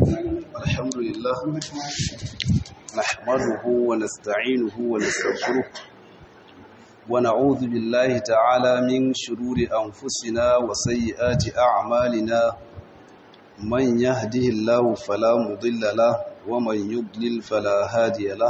الحمد لله نحمده ونستعينه ونستغفره ونعوذ بالله تعالى من شرور أنفسنا وسيئات أعمالنا من يهده الله فلا مضل له ومن يضلل فلا هادي له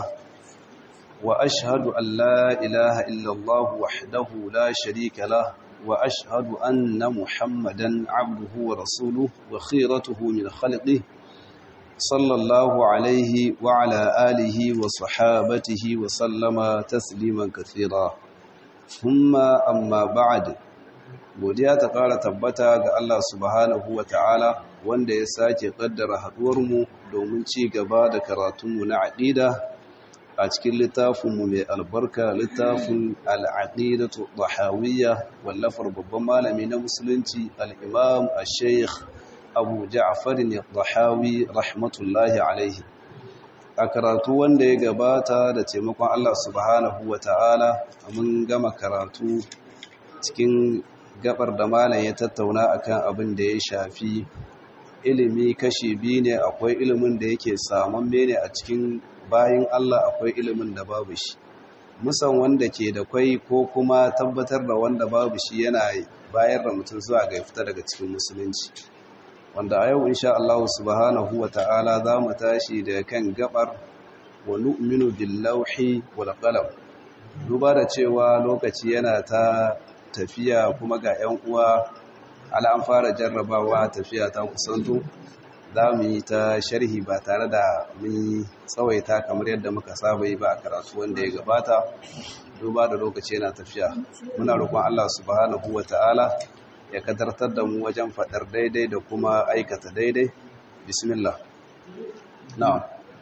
وأشهد أن لا إله إلا الله وحده لا شريك له وأشهد أن محمدا عبده ورسوله وخيرته من خلقه صلى الله عليه وعلى آله وصحابته وسلم تسليما كثيرا ثم أما بعد godiya ta ƙara tabbata ga Allah subhanahu wa ta'ala wanda ya sake ƙaddara haɗuwarmu domin ci gaba da karatunmu na aƙida a cikin littafinmu mai albarka littafin al'aƙidatu ɗahawiyya wallafar babban malami na musulunci al'imam a sheikh abu ja'afar ne ɗahawi rahmatullahi alaihi a karatu wanda ya gabata da taimakon Allah subhanahu wa ta'ala mun gama karatu cikin gabar da malam ya tattauna akan abin da ya shafi ilimi kashi biyu ne akwai ilimin da yake samun ne a cikin bayan Allah akwai ilimin da babu shi musan wanda ke da kwai ko kuma tabbatar da wanda babu shi yana bayar da mutum zuwa ga fita daga cikin musulunci wanda a yau insha Allah subhanahu wa ta'ala za mu tashi daga kan gabar wa nu'minu bil lawhi wal qalam duba da cewa lokaci yana ta tafiya kuma ga 'yan uwa ala an fara jarrabawa tafiya ta kusanto za mu yi ta sharhi ba tare da mun tsawaita kamar yadda muka saba yi ba a karatu wanda ya gabata duba da lokaci yana tafiya muna roƙon Allah subhanahu wa ta'ala ya kadartar da mu wajen faɗar daidai da kuma aikata daidai bismillah na'am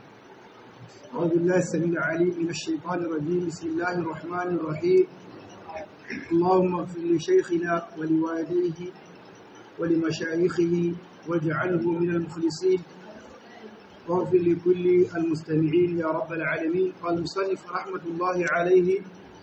أعوذ بالله السميع العليم من الشيطان الرجيم بسم الله الرحمن الرحيم اللهم اغفر لشيخنا ولوالديه ولمشايخه واجعله من المخلصين واغفر لكل المستمعين يا رب العالمين قال المصنف رحمة الله عليه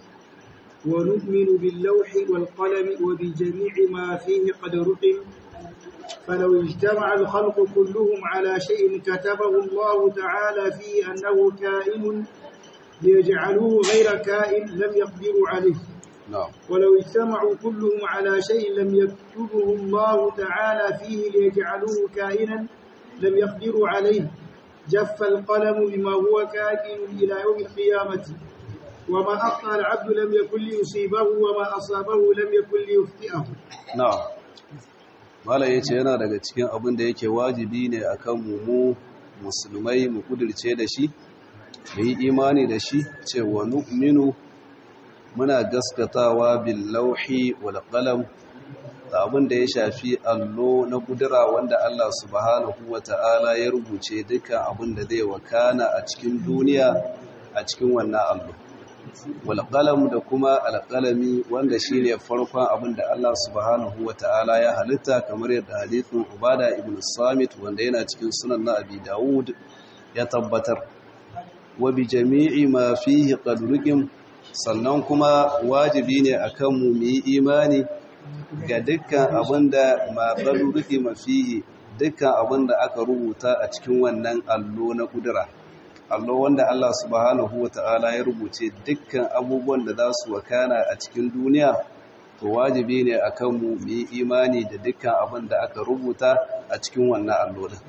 ونؤمن باللوح والقلم وبجميع ما فيه قد رقم فلو اجتمع الخلق كلهم على شيء كتبه الله تعالى فيه أنه كائن ليجعلوه غير كائن لم يقدروا عليه na'am ولو اجتمعوا كلهم على شيء لم يكتبه الله تعالى فيه ليجعلوه كائنا لم يقدروا عليه جف القلم بما هو كائن إلى يوم القيامة وما أخطأ العبد لم يكن ليصيبه وما أصابه لم يكن ليخطئه na'am mala yace yana daga cikin abin da yake wajibi ne akan mu mu musulmai mu kudirce da shi mu yi imani da shi cewa nu'minu muna gaskatawa bil lauhi wal qalam da abin da ya shafi allo na kudura wanda Allah subhanahu wata'ala ya rubuce dukkan abin da zai wakana a cikin duniya a cikin wannan allo wal qalam da kuma al qalami wanda shine farkon abin da Allah subhanahu wata'ala ya halitta kamar yadda hadithin Ubada ibn Samit wanda yana cikin sunan na Abi Dawud ya tabbatar wa bi jami'i ma fihi qad ruqim sannan kuma wajibi ne akan mu mu yi imani ga dukkan abinda ma rufi mafihi dukkan abinda aka rubuta a cikin wannan allo na kudura allo wanda Allah subhanahu wata'ala ya rubuce dukkan abubuwan da za su wakana a cikin duniya to wajibi ne akan mu mu yi imani da dukkan abin da aka rubuta a cikin wannan allo din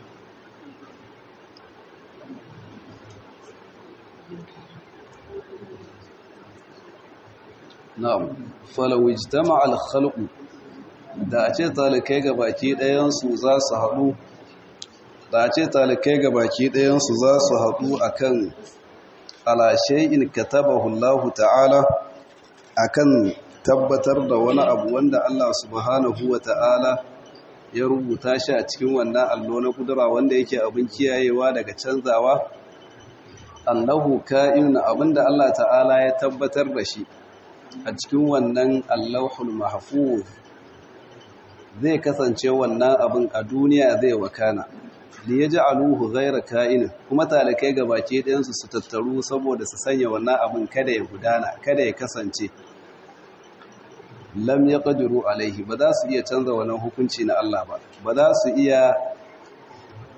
na'am falaw ijtama'a al-khalqu da a ce talikai gabaki ɗayan su za su haɗu da a ce talikai gabaki ɗayan su za su haɗu akan ala shay'in katabahu Allah ta'ala akan tabbatar da wani abu wanda Allah subhanahu wa ta'ala ya rubuta shi a cikin wannan allo na kudura wanda yake abin kiyayewa daga canzawa annahu ka'in abinda Allah ta'ala ya tabbatar da shi a cikin wannan allahul mahfuz zai kasance wannan abin a duniya zai wakana da ya ji aluhu zaira ka'in kuma talakai gabaki ɗayansu su tattaru saboda su sanya wannan abin kada ya gudana kada ya kasance lam ya ƙadiru alaihi ba za su iya canza wannan hukunci na Allah ba ba za su iya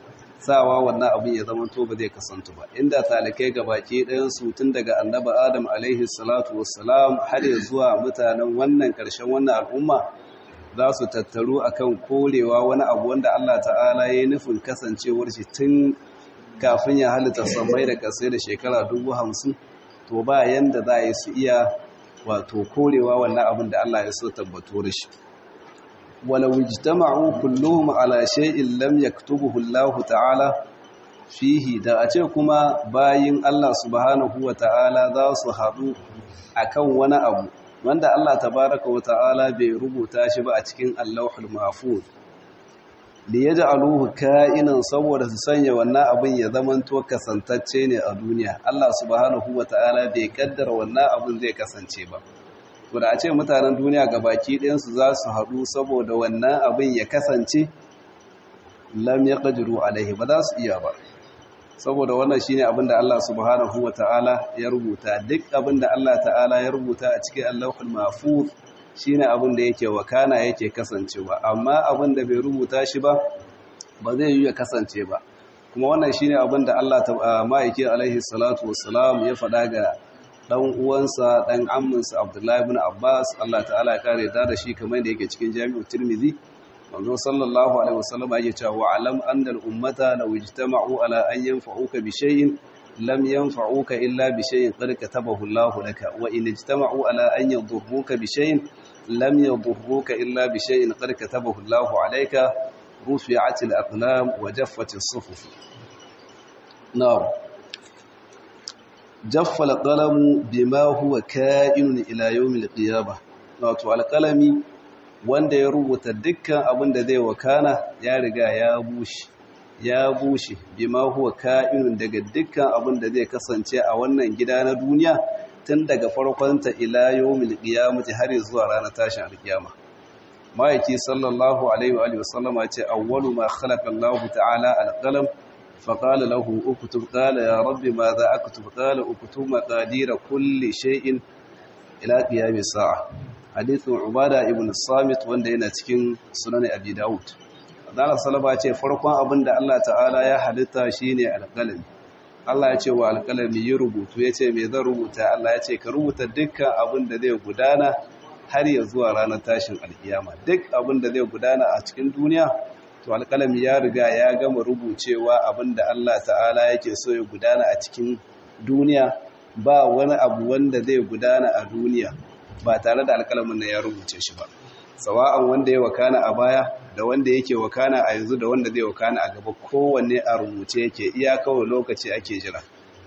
sawa wannan abin ya zama to ba zai kasantu ba inda talikai gabaki ɗayan su tun daga annabi adam alaihi salatu wassalam har ya zuwa mutanen wannan ƙarshen wannan al'umma za su tattaru akan korewa wani abu wanda Allah ta'ala ya yi nufin kasancewar shi tun kafin ya halitta sammai da kasai da shekara dubu hamsin to ba yanda za a yi su iya wato korewa wannan abin da Allah ya so tabbato da shi walau ijtama'u kulluhum ala shay'in lam yaktubuhu Allah ta'ala fihi da a ce kuma bayin Allah subhanahu wa ta'ala za su haɗu akan wani abu wanda Allah tabaraka wa ta'ala bai rubuta shi ba a cikin Allahul Mahfuz da ya ji aluhu ka'inan saboda su sanya wannan abin ya zamanto kasantacce ne a duniya Allah subhanahu wa ta'ala bai kaddara wannan abin zai kasance ba da a ce mutanen duniya ga baki ɗayansu za su haɗu saboda wannan abin ya kasance lam ya ƙajiru alaihi ba za su iya ba saboda wannan shi ne abin da Allah subhanahu wa ta'ala ya rubuta duk abin da Allah ta'ala ya rubuta a cikin allahul mafuz shi ne abin da yake wakana yake kasancewa amma abin da bai rubuta shi ba ba zai yi ya kasance ba kuma wannan shi ne abin da Allah ma'aikin alaihi salatu wasalam ya faɗa ga ɗan uwansa ɗan amminsa abdullahi ibn abbas Allah ta'ala ya kare da da shi kamar da yake cikin jami'ar tirmidhi manzo sallallahu alaihi wasallam yake cewa wa alam anna al ummata law ijtama'u ala an yanfa'uka bi shay'in lam yanfa'uka illa bi shay'in qad katabahu Allahu laka wa in ijtama'u ala an yadhurruka bi shay'in lam yadhurruka illa bi shay'in qad katabahu Allahu alayka rufi'at al aqlam wa jaffat as suhuf na'am jaffa al qalam bima huwa ka'in ila yawm al qiyamah wato al qalami wanda ya rubuta dukkan abin da zai wakana ya riga ya bushe ya bushe bima huwa ka'inun daga dukkan abin da zai kasance a wannan gida na duniya tun daga farkonta ila yawmil qiyamati har zuwa ranar tashin alkiyama maiki sallallahu alaihi wa alihi wasallam ya ce awwalu ma khalaqa Allahu ta'ala alqalam fa qala lahu uktub qala ya rabbi madha aktub qala uktub maqadir kulli shay'in ila qiyamis sa'a hadithin ubada ibn samit wanda yana cikin sunan abi daud Allah salama ce farkon abin da Allah ta'ala ya halitta shine alƙalami Allah ya ce wa alƙalami yi rubutu ya ce me zan rubuta Allah ya ce ka rubuta dukkan abin da zai gudana har ya zuwa ranar tashin alkiyama duk abin da zai gudana a cikin duniya to alƙalami ya riga ya gama rubucewa abin da Allah ta'ala yake so ya gudana a cikin duniya ba wani abu wanda zai gudana a duniya ba tare da alƙalamin na ya rubuce shi ba sawa'an wanda ya wakana a baya da wanda yake wakana a yanzu da wanda zai wakana a gaba kowanne a rubuce yake iya kawai lokaci ake jira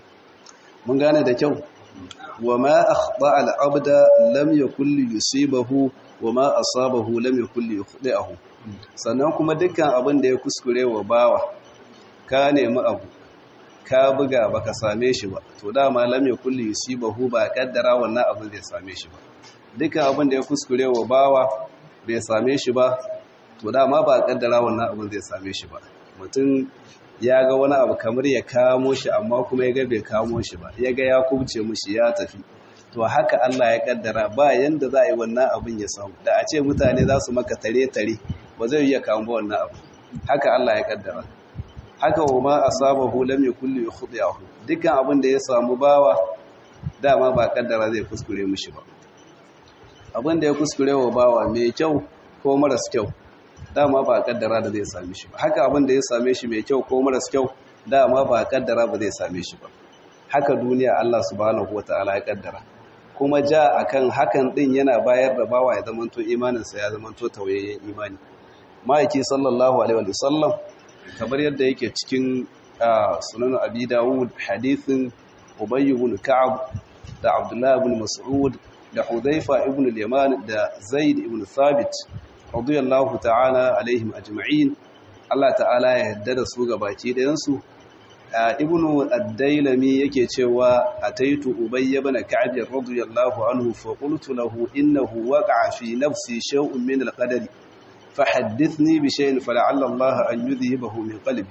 mun gane da kyau wa ma akhta al-abda lam yakul yusibahu wa ma asabahu lam yakul yukhdi'ahu sannan kuma dukkan abin da ya kuskure wa bawa ka nemi abu ka buga baka same shi ba to dama lam yakul yusibahu ba kaddara wannan abin zai same shi ba dukkan abin da ya kuskure wa bawa bai same shi ba to dama ba kaddara wannan abin zai same shi ba mutum ya ga wani abu kamar ya kamo shi amma kuma ya ga bai kamo shi ba ya ga ya kubce mushi ya tafi to haka Allah ya kaddara ba yanda za a yi wannan abin ya samu da a ce mutane za su maka tare-tare ba zai iya kamo wannan abu haka Allah ya kaddara haka wa ma asabahu lam yakul yukhdi'ahu dukkan abin da ya samu bawa dama ba kaddara zai kuskure mushi ba abin da ya kuskure wa bawa mai kyau ko maras kyau dama ba kaddara da zai same shi ba haka abin da ya same shi mai kyau ko maras kyau dama ba kaddara ba zai same shi ba haka duniya Allah subhanahu wataala ya kaddara kuma ja akan hakan din yana bayar da bawa ya zamanto imaninsa ya zamanto tauyayyen imani ma'aiki sallallahu alaihi wa sallam kamar yadda yake cikin sunan abi dawud hadithin ubay ibn ka'ab da abdullah ibn mas'ud da hudhaifa ibn al-yaman da zaid ibn thabit radiyallahu ta'ala alaihim ajma'in Allah ta'ala ya yarda da su gabaki dayan su ibn ad-dailami yake cewa ataitu ubay ibn ka'ab radiyallahu anhu fa qultu lahu innahu waqa'a fi nafsi shay'un min al-qadari fahaddithni bi shay'in fala'alla Allah an yudhibahu min qalbi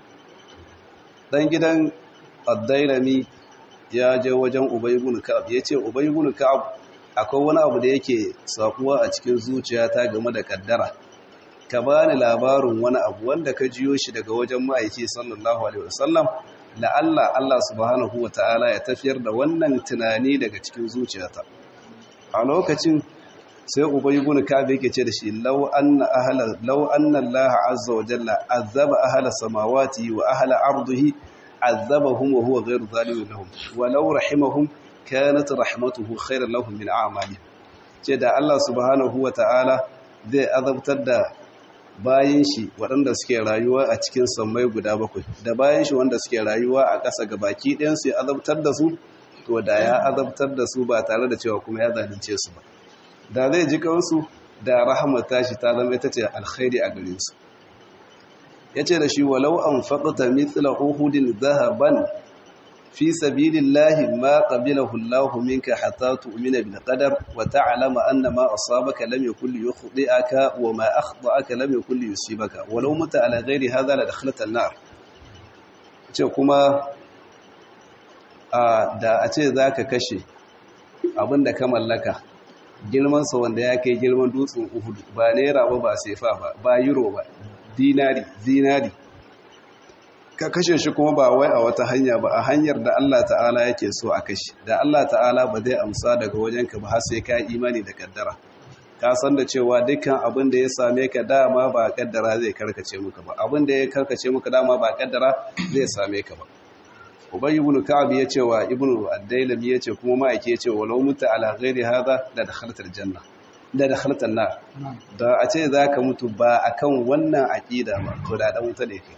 dan gidan ad-dailami ya je wajen ubay ibn ka'ab yace ubay ibn ka'ab akwai wani abu da yake sakuwa a cikin zuciyata game da kaddara ka bani labarin wani abu wanda ka jiyo shi daga wajen ma'aiki sallallahu alaihi wasallam la'alla Allah subhanahu wa ta'ala ya tafiyar da wannan tunani daga cikin zuciyata a lokacin sai ubay ibn ka'ab yake ce da shi law anna ahla law anna Allah azza wa jalla azaba ahla samawati wa ahla ardihi azabahum wa huwa ghayru zalimin lahum wa law rahimahum kanat rahmatuhu khayran lahum min a'malihim ce da Allah subhanahu wa ta'ala zai azabtar da bayan shi waɗanda suke rayuwa a cikin sammai guda bakwai da bayan shi wanda suke rayuwa a ƙasa ga baki ɗayansu ya azabtar da su to da ya azabtar da su ba tare da cewa kuma ya zalunce su ba da zai ji kansu da rahamar tashi ta zama ita ce alkhairi a gare su ya ce da shi walau an faƙata mitsila uhudin zahaban fi sabilillahi ma qabilahu Allahu minka hatta tu'mina bil qadar wa ta'lama anna ma asabaka lam yakul yukhdi'aka wa ma akhta'aka lam yakul yusibaka walau muta ala ghairi hadha la dakhalta an-nar ce kuma da a ce zaka kashe abinda ka mallaka girman sa wanda ya kai girman dutsen Uhud ba naira ba ba sefa ba ba euro ba dinari dinari ka kashe shi kuma ba wai a wata hanya ba a hanyar da Allah ta'ala yake so a kashe da Allah ta'ala ba zai amsa daga wajenka ba har sai ka imani da kaddara ka san da cewa dukkan abin da ya same ka dama ba kaddara zai karkace maka ba abin da ya karkace maka dama ba kaddara zai same ka ba ubay ibn ka'ab ya ce wa ibn ad-dailami ya ce kuma ma'aike ya ce walau muta ala ghairi hadha la dakhalta al-janna da dakhalta an-nar da a ce zaka mutu ba akan wannan aqida ba to da dan wuta ne kai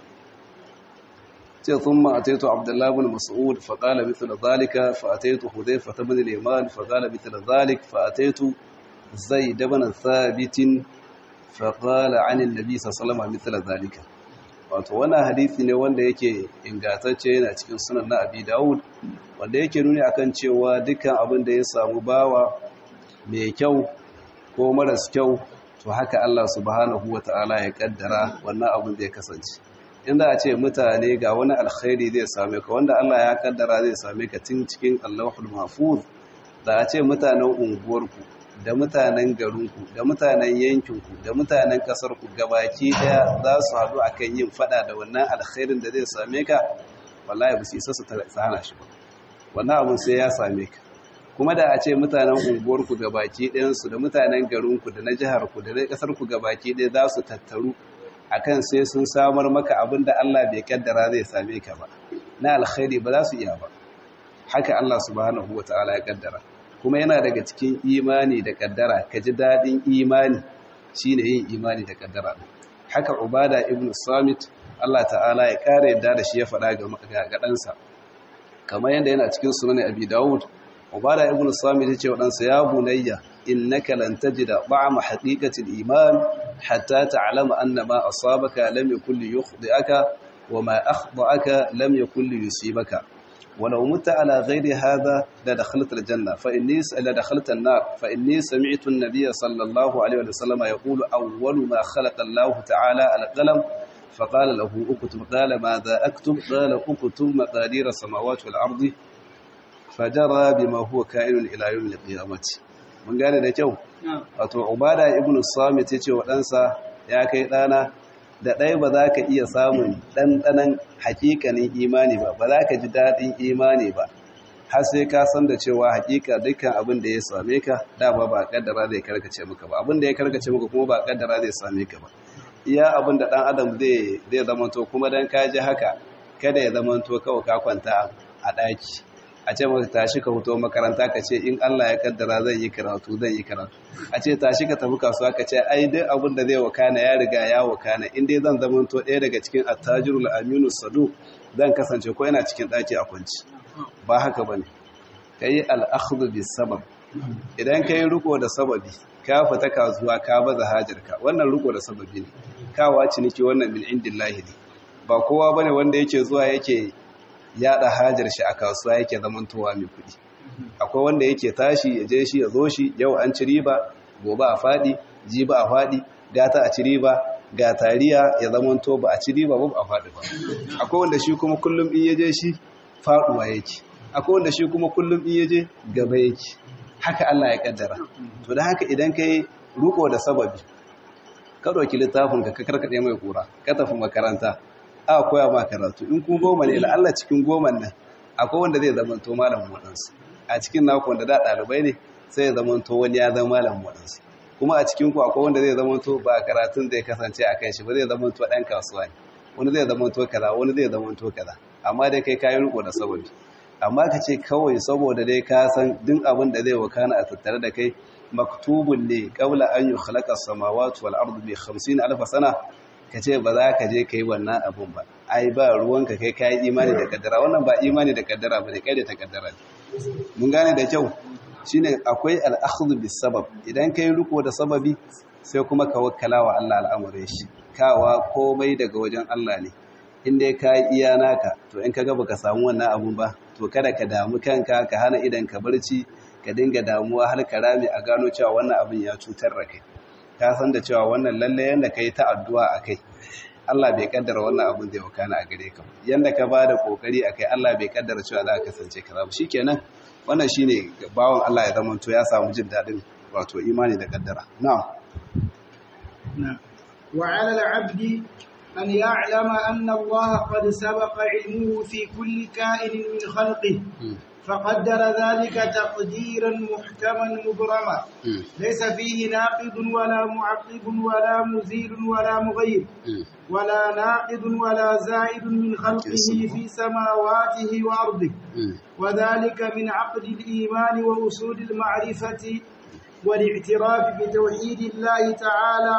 ثم أتيت عبد الله بن مسعود فقال مثل ذلك فأتيت حذيفة بن اليمان فقال مثل ذلك فأتيت زيد بن ثابت فقال عن النبي صلى الله عليه وسلم مثل ذلك wato wannan hadisi ne wanda yake ingantacce yana cikin sunan na Abi Dawud wanda yake nuni akan cewa dukkan abin da ya samu bawa mai kyau ko maras kyau to haka Allah subhanahu wataala ya kaddara wannan abin zai kasance inda a ce mutane ga wani alkhairi zai same ka wanda Allah ya kaddara zai same ka tun cikin Allahul Mahfuz da a ce mutanen unguwarku da mutanen garinku da mutanen yankinku da mutanen kasarku gabaki daya za su haɗu akan yin fada da wannan alkhairin da zai same ka wallahi ba su isa su tsana shi ba wannan abun sai ya same ka kuma da a ce mutanen unguwarku gabaki ɗayansu da mutanen garinku da na jiharku da na ƙasarku gabaki ɗaya za su tattaru akan sai sun samar maka abin da Allah bai kaddara zai same ka ba na alkhairi ba za su iya ba haka Allah subhanahu wataala ya kaddara kuma yana daga cikin imani da kaddara ka ji dadin imani shine yin imani da kaddara haka ubada ibn samit Allah ta'ala ya kare yadda da shi ya faɗa ga ga ɗansa kamar yadda yana cikin sunan abi dawud ubada ibn samit ya ce wa ɗansa ya bunayya innaka lan tajida ba'ma haqiqatil iman hatta ta'lama anna ma asabaka lam yakul yukhdi'aka wama akhta'aka lam yakul yusibaka ولو مت على غير هذا لدخلت الجنة فإني لدخلت النار فإني سمعت النبي صلى الله عليه وسلم يقول أول ما خلق الله تعالى القلم فقال له اكتب قال ماذا أكتب قال اكتب مقادير السماوات والأرض فجرى بما هو كائن إلى يوم القيامة mun gane da kyau wato ubada ibnu samit yace wa ɗansa ya kai ɗana da ɗaya ba za ka iya samun ɗanɗanan hakikanin imani ba ba za ka ji daɗin imani ba har sai ka san da cewa hakika dukkan abin da ya same ka dama ba kaddara zai karkace maka ba abin da ya karkace maka kuma ba kaddara zai same ka ba iya abin da ɗan adam zai zai zamanto kuma dan ka ji haka kada ya zamanto kawai ka kwanta a ɗaki a ce maka tashi ka fito makaranta ka ce in Allah ya kaddara zan yi karatu zan yi karatu a ce tashi ka tafi kasuwa ka ce ai duk abin da zai wakana ya riga ya wakana in dai zan zama to ɗaya daga cikin attajirul aminu sadu zan kasance ko yana cikin ɗaki a kwanci ba haka bane kai al-akhdhu bis sabab idan kai riko da sababi ka fita kasuwa ka baza hajarka wannan riko da sababi ne kawa ciniki wannan min indillahi ne ba kowa bane wanda yake zuwa yake yada hajar shi a kasuwa yake zamantowa mai kudi akwai wanda yake tashi ya je shi ya zo shi yau an ci riba gobe a fadi jiba a fadi gata a ci riba ga tariya ya zamanto ba a ci riba ba a fadi ba akwai wanda shi kuma kullum in yaje shi faduwa yake akwai wanda shi kuma kullum in yaje gaba yake haka Allah ya kaddara to da haka idan kai ruko da sababi ka ɗauki littafin ka karkaɗe mai kura ka tafi makaranta a koya ma karatu in ku goma ne la'alla cikin goman nan akwai wanda zai zama to malamin waɗansu a cikin naku wanda da ɗalibai ne sai ya zama to wani ya zama malamin waɗansu kuma a cikin ku akwai wanda zai zama to ba karatun zai kasance a kan shi ba zai zama to ɗan kasuwa ne wani zai zama to kaza wani zai zama to kaza amma dai kai kayi riko da sababi amma ka ce kawai saboda dai ka san duk abin da zai wakana a tattare da kai maktubun ne qabla an yukhlaqa as-samawati wal ardu bi 50 alf sana ka ce ba za ka je kai wannan abun ba ai ba ruwanka kai kayi imani da kaddara wannan ba imani da kaddara bane kai da ta kaddara mun gane da kyau shine akwai al-akhdhu bis sabab idan kai riko da sababi sai kuma ka wakkala wa Allah al'amuran shi kawa komai daga wajen Allah ne in dai ka iya naka to in kaga baka samu wannan abun ba to kada ka damu kanka ka hana idan ka barci ka dinga damuwa har ka rame a gano cewa wannan abin ya cutar da kai ka san da cewa wannan lalle yanda kai ta addu'a akai Allah bai kaddara wannan abin zai wakana a gare ka yanda ka bada kokari akai Allah bai kaddara cewa za ka kasance kaza ba shikenan wannan shine bawon Allah ya zama to ya samu jin dadin wato imani da kaddara na'am نعم وعلى العبد أن يعلم أن الله قد سبق علمه في كل كائن من خلقه فقدر ذلك تقديرا محكما مبرما ليس فيه ناقض ولا معقب ولا مزيل ولا مغير ولا ناقض ولا زائد من خلقه في سماواته وأرضه وذلك من عقد الإيمان وأصول المعرفة والاعتراف بتوحيد الله تعالى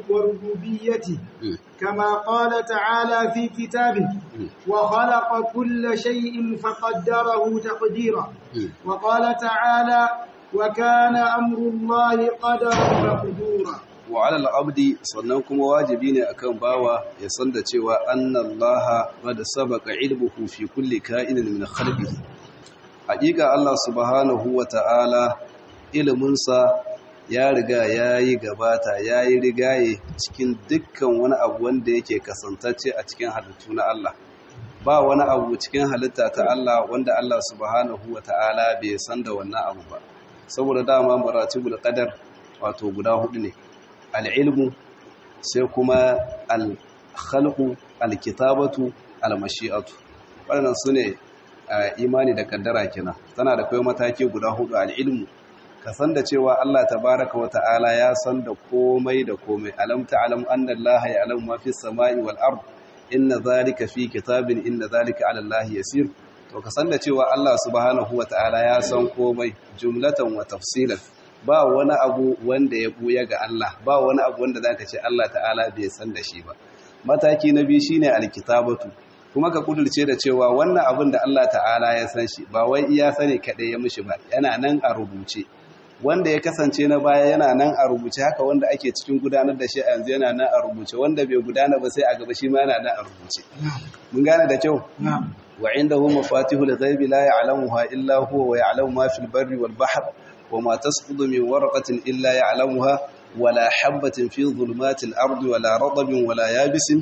وربوبيته كما قال تعالى في كتابه وخلق كل شيء فقدره تقديرا وقال تعالى وكان أمر الله قدرا مقدورا وعلى العبد sannan kuma wajibi ne akan bawa ya san da cewa annallaha qad sabaqa ilmuhu fi kulli ka'inin min khalqihi haƙiƙa Allah subhanahu wa ta'ala iliminsa ya riga ya yi gabata ya yi rigaye cikin dukkan wani abu wanda yake kasantacce a cikin halittu na Allah ba wani abu cikin halitta ta Allah wanda Allah subhanahu wa ta'ala bai san da wannan abu ba saboda dama maratibul qadar wato guda hudu ne al-ilmu sai kuma al-khalqu al-kitabatu al-mashi'atu waɗannan sune imani da kaddara kenan tana da kai mataki guda hudu al-ilmu ka san da cewa Allah tabaraka wa ta'ala ya san da komai da komai alam ta'lam anna Allah ya'lamu ma fi samai wal ard inna zalika fi kitabin inna zalika 'ala Allah yasir to ka san da cewa Allah subhanahu wa ta'ala ya san komai jumlatan wa tafsilan ba wani abu wanda ya buya ga Allah ba wani abu wanda zaka ce Allah ta'ala bai san da shi ba mataki na biyu shine alkitabatu kuma ka kudurce da cewa wannan abin da Allah ta'ala ya san shi ba wai iya sani kaɗai ya mishi ba yana nan a rubuce wanda ya kasance na baya yana nan a rubuce haka wanda ake cikin gudanar da shi a yanzu yana nan a rubuce wanda bai gudana ba sai a gaba shi ma yana nan a rubuce mun gane da kyau wa indahu mafatihul ghaibi la ya'lamuha illa huwa wa ya'lamu ma fil barri wal bahr wa ma tasqutu min warqatin illa ya'lamuha wala habatin fi dhulumatil ardi wala radabin wala yabisin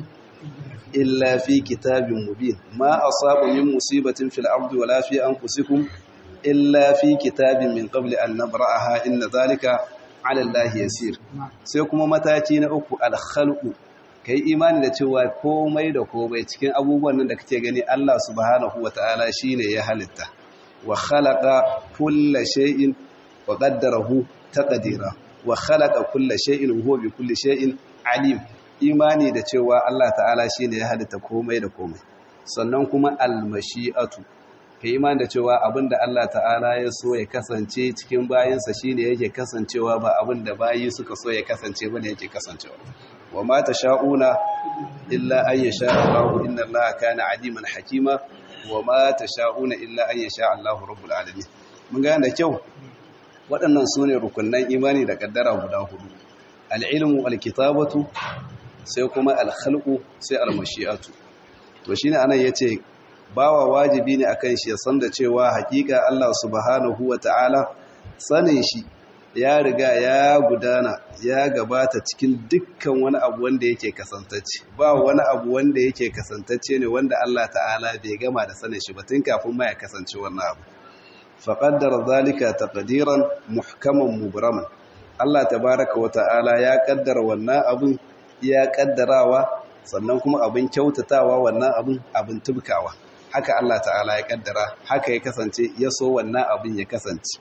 illa fi kitabin mubin ma asaba min musibatin fil ardi wala fi anfusikum illa fi kitabin min qabli an nabra'aha inna zalika 'ala allahi yasir sai kuma mataki na uku al-khalqu kai imani da cewa komai da komai cikin abubuwan nan da kake gani Allah subhanahu wata'ala shine ya halitta wa khalaqa kulla shay'in wa qaddarahu taqdira wa khalaqa kulla shay'in huwa bi kulli shay'in alim imani da cewa Allah ta'ala shine ya halitta komai da komai sannan kuma al-mashi'atu ka imani da cewa abinda Allah ta'ala ya so ya kasance cikin bayansa shine yake kasancewa ba abinda bayi suka so ya kasance bane yake kasancewa wa ma tasha'una illa an yasha Allah inna Allah kana aliman hakima wa ma tasha'una illa an yasha Allah rabbul alamin mun ga da kyau waɗannan sune rukunnan imani da kaddara guda hudu al-ilmu al-kitabatu sai kuma al-khalqu sai al-mashi'atu to shine anan yace bawa wajibi ne akan shi ya san da cewa hakika Allah subhanahu ta'ala sanin shi ya riga ya gudana ya gabata cikin dukkan wani abu wanda yake kasantacce ba wani abu wanda yake kasantacce ne wanda Allah ta'ala bai gama da sanin shi ba tun kafin ma ya kasance wannan abu faqaddara zalika taqdiran muhkaman mubraman Allah tabaraka wa ta'ala ya kaddara wannan abin ya kaddarawa sannan kuma abin kyautatawa wannan abin abin tubkawa haka Allah ta'ala ya kaddara haka ya kasance ya so wannan abin ya kasance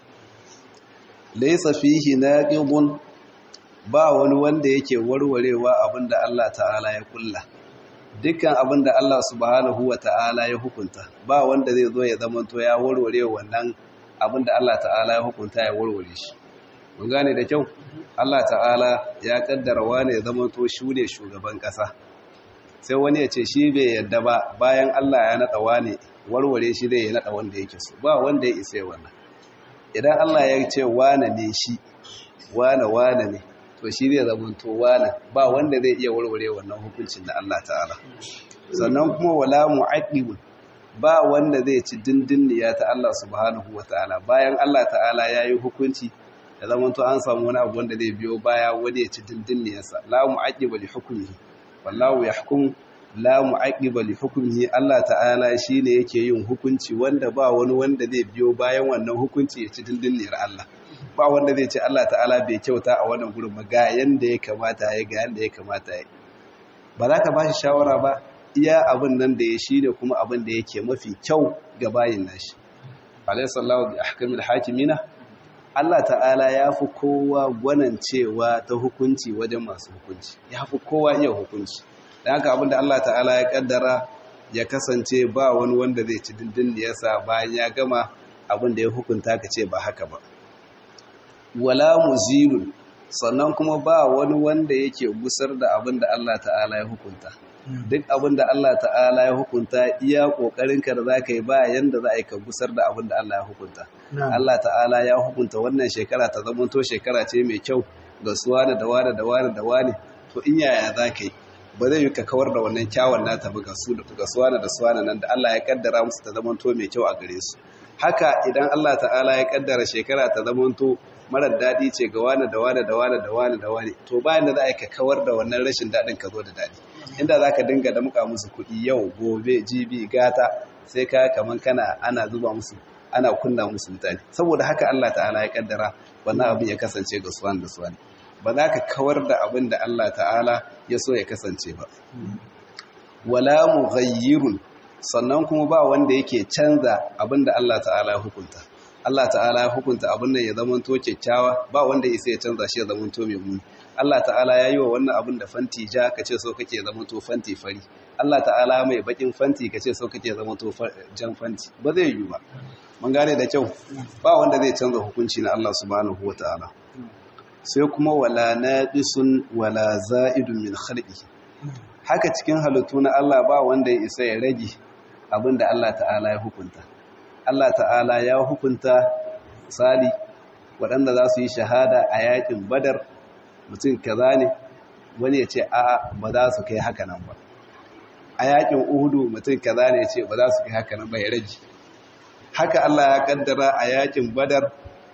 laysa fihi naqidun ba wani wanda yake warwarewa abinda Allah ta'ala ya kulla dukkan abinda Allah subhanahu wa ta'ala ya hukunta ba wanda zai zo ya zamanto ya warware wannan abinda Allah ta'ala ya hukunta ya warware shi mun gane da kyau Allah ta'ala ya kaddara wani ya zamanto shi ne shugaban kasa sai wani ya ce shi bai yadda ba bayan Allah ya nada wani warware shi zai ya nada wanda yake so ba wanda ya isa wannan idan Allah ya ce wane ne shi wane wane ne to shi zai zamanto wane ba wanda zai iya warware wannan hukuncin da Allah ta'ala sannan kuma wala mu'aqibun ba wanda zai ci dindinniya ta Allah subhanahu ta'ala. bayan Allah ta'ala yayi hukunci da zamanto an samu wani abu wanda zai biyo baya wani ya ci dindinniyarsa la mu'aqiba li hukmihi wallahu yahkum la mu'aqiba li hukmihi Allah ta'ala shine yake yin hukunci wanda ba wani wanda zai biyo bayan wannan hukunci ya ci dindinniyar Allah ba wanda zai ce Allah ta'ala bai kyauta a wannan gurin ba ga yanda ya kamata ya ga yanda ya kamata ya ba za ka ba shi shawara ba iya abin nan da ya shi ne kuma abin da yake mafi kyau ga bayin nashi alayhi sallahu bi ahkamil hakimina Allah ta'ala ya fi kowa gwanancewa ta hukunci wajen masu hukunci ya fi kowa iya hukunci da haka abin da Allah ta'ala ya kaddara ya kasance ba wani wanda zai ci dindin da yasa bayan ya gama abin da ya hukunta ka ce ba haka ba wala muzilun sannan kuma ba wani wanda yake gusar da abin da Allah ta'ala ya hukunta duk abin da Allah ta'ala ya hukunta iya kokarinka da zaka yi ba yanda za a yi ka gusar da abin da Allah ya hukunta Allah ta'ala ya hukunta wannan shekara ta zamanto shekara ce mai kyau ga suwana da wani da wani da wani to in yaya za ka yi ba zai yi ka kawar da wannan kyawun nata ba ga suwana da suwana nan da Allah ya kaddara musu ta zamanto mai kyau a gare su haka idan Allah ta'ala ya kaddara shekara ta zamanto marar daɗi ce ga wani da wani da wani da wani da wani to bayan da za a yi ka kawar da wannan rashin daɗin ka zo da daɗi inda za ka dinga da muka musu kuɗi yau gobe jibi gata sai ka kaman kana ana zuba musu ana kunna musu mutane saboda haka Allah ta'ala ya kaddara wannan abin ya kasance ga suwan da suwan ba za ka kawar da abin da Allah ta'ala ya so ya kasance ba wala mughayyirun sannan kuma ba wanda yake canza abin da Allah ta'ala ya hukunta Allah ta'ala ya hukunta abin nan ya zamanto kyakkyawa ba wanda isa ya canza shi ya zamanto mai muni Allah ta'ala ya yi wa wannan abin da fanti ja ka ce so kake zamanto fanti fari Allah ta'ala mai bakin fanti ka ce so kake zamanto jan fanti ba zai yi ba mun gane da kyau ba wanda zai canza hukunci na Allah subhanahu ta'ala. sai kuma wala naqisun wala za'idun min khalqihi haka cikin halittu na Allah ba wanda ya isa ya rage abin da Allah ta'ala ya hukunta Allah ta'ala ya hukunta misali waɗanda za su yi shahada a yakin badar mutum kaza ne wani ya ce a'a ba za su kai haka nan ba a yakin uhudu mutum kaza ne ya ce ba za su kai haka nan ba ya rage haka Allah ya kaddara a yakin badar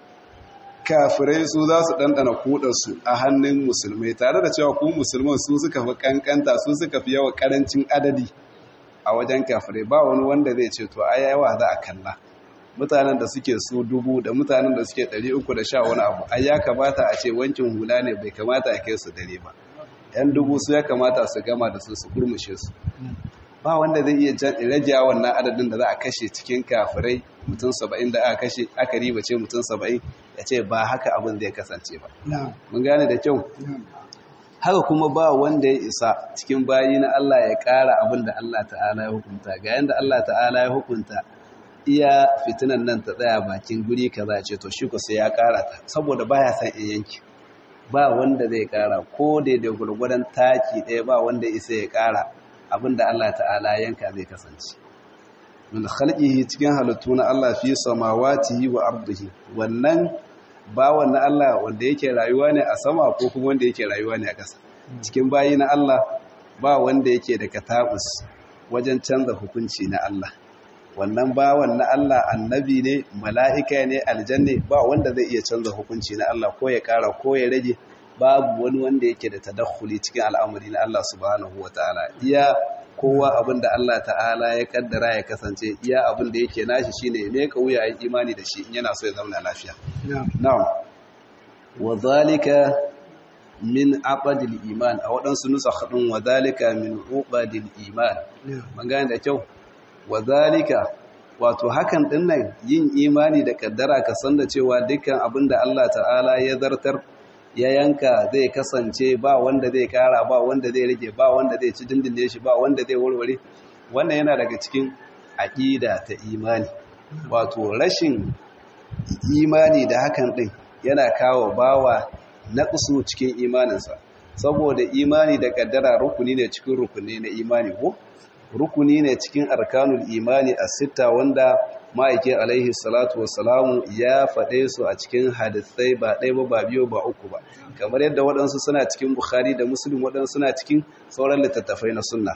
kafirai su za su ɗanɗana kudansu a hannun musulmai tare da cewa ku musulman su suka fi kankanta su suka fi yawa ƙarancin adadi a wajen kafirai ba wani wanda zai ce to ai yawa za a kalla mutanen da suke su dubu da mutanen da suke ɗari uku da sha wani abu ai ya kamata a ce wankin hula ne bai kamata a kai su dare ba yan dubu su ya kamata su gama da su su kurmushe su ba wanda zai iya rage wannan adadin da za a kashe cikin kafirai mutum saba'in da aka kashe aka riba ce mutum saba'in ya ce ba haka abin zai kasance ba mun gane da kyau haka kuma ba wanda ya isa cikin bayi na Allah ya ƙara abin da Allah ta'ala ya hukunta ga yanda Allah ta'ala ya hukunta iya fitinan nan ta tsaya bakin guri kaza ce to shi ko sai ya ƙara ta saboda baya san in yanki ba wanda zai ƙara ko da da gurgurdan taki ɗaya ba wanda ya isa ya ƙara abin da Allah ta'ala yanka zai kasance min khalqihi cikin halittu na Allah fi samawatihi wa ardihi wannan bawan na Allah wanda yake rayuwa ne a sama ko kuma wanda yake rayuwa ne a ƙasa cikin bayi na Allah ba wanda yake da katabus wajen canza hukunci na Allah wannan bawan na Allah annabi ne mala'ika ne aljanne ba wanda zai iya canza hukunci na Allah ko ya ƙara ko ya rage babu wani wanda yake da tadakhuli cikin al'amari na Allah subhanahu wataala iya kowa abin da Allah ta'ala ya kaddara ya kasance iya abin da yake nashi shine ne ka wuya yin imani da shi in yana so ya zama lafiya na'am wa zalika min aqdil iman a waɗansu nusakh din wa zalika min uqadil iman magana da kyau wa zalika wato hakan din nan yin imani da kaddara ka san da cewa dukkan abin da Allah ta'ala ya zartar ya yanka zai kasance ba wanda zai kara ba wanda zai rage ba wanda zai ci dindinde shi ba wanda zai warware wannan yana daga cikin aqida ta imani wato rashin imani da hakan din yana kawo bawa naqsu cikin imaninsa saboda imani da kaddara rukuni ne cikin rukuni na imani ko rukuni ne cikin arkanul imani a sita wanda ma'aikin alaihi salatu wasalamu ya faɗe su a cikin hadisai ba ɗaya ba ba biyu ba uku ba kamar yadda waɗansu suna cikin bukhari da muslim waɗansu suna cikin sauran littattafai na sunna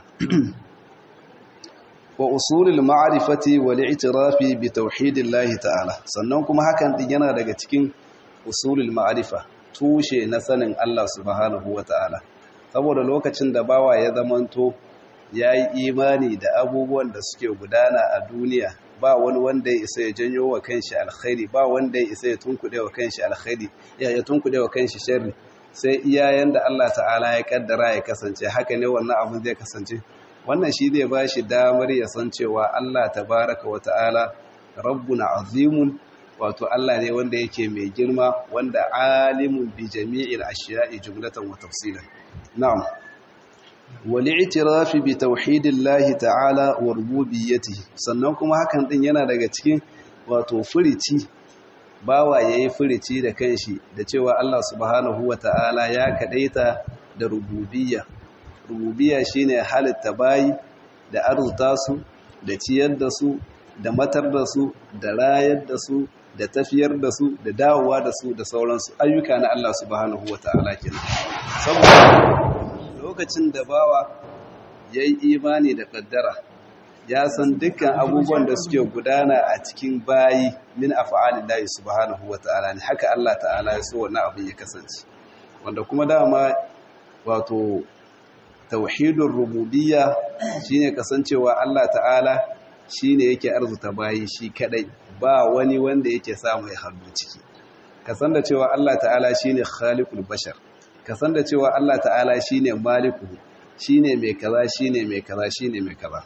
wa usulul ma'rifati wal i'tirafi bi tauhidillahi ta'ala sannan kuma hakan din yana daga cikin usulul ma'rifa tushe na sanin Allah subhanahu ta'ala. saboda lokacin da bawa ya zamanto ya yi imani da abubuwan da suke gudana a duniya ba wani wanda ya isa ya janyo wa kanshi alkhairi ba wanda ya isa ya tunkuɗe wa kanshi alkhairi ya ya tunkuɗe wa kanshi sharri sai iyayen da Allah ta'ala ya kaddara ya kasance haka ne wannan abin zai kasance wannan shi zai ba shi damar ya san cewa Allah tabaraka wa ta'ala rabbuna azimun wato Allah ne wanda yake mai girma wanda alimun bi jami'il ashiya'i jumlatan wa tafsilan na'am wal'itirafi bi tauhidillahi ta'ala wa rububiyyatihi sannan kuma hakan din yana daga cikin wato furici bawa yayi furici da kanshi da cewa Allah subhanahu wa ta'ala ya kadaita da rububiyya rububiyya shine halitta bayi da arzuta su da ciyar da su da matar da su da rayar da su da tafiyar da su da dawowa da su da sauransu ayyuka na Allah subhanahu wa ta'ala kenan saboda lokacin da bawa ya yi imani da kaddara ya san dukkan abubuwan da suke gudana a cikin bayi min afa'alin layi subhanahu wa ta'ala ne haka Allah ta'ala ya so wannan abin ya kasance wanda kuma dama wato tauhidin rububiyya shine kasancewa Allah ta'ala shine yake arzuta bayi shi kadai ba wani wanda yake samu ya hannu ciki kasan da cewa Allah ta'ala shine khaliqul bashar kasan da cewa Allah ta'ala shine maliku shine mai kaza shine mai kaza shine mai kaza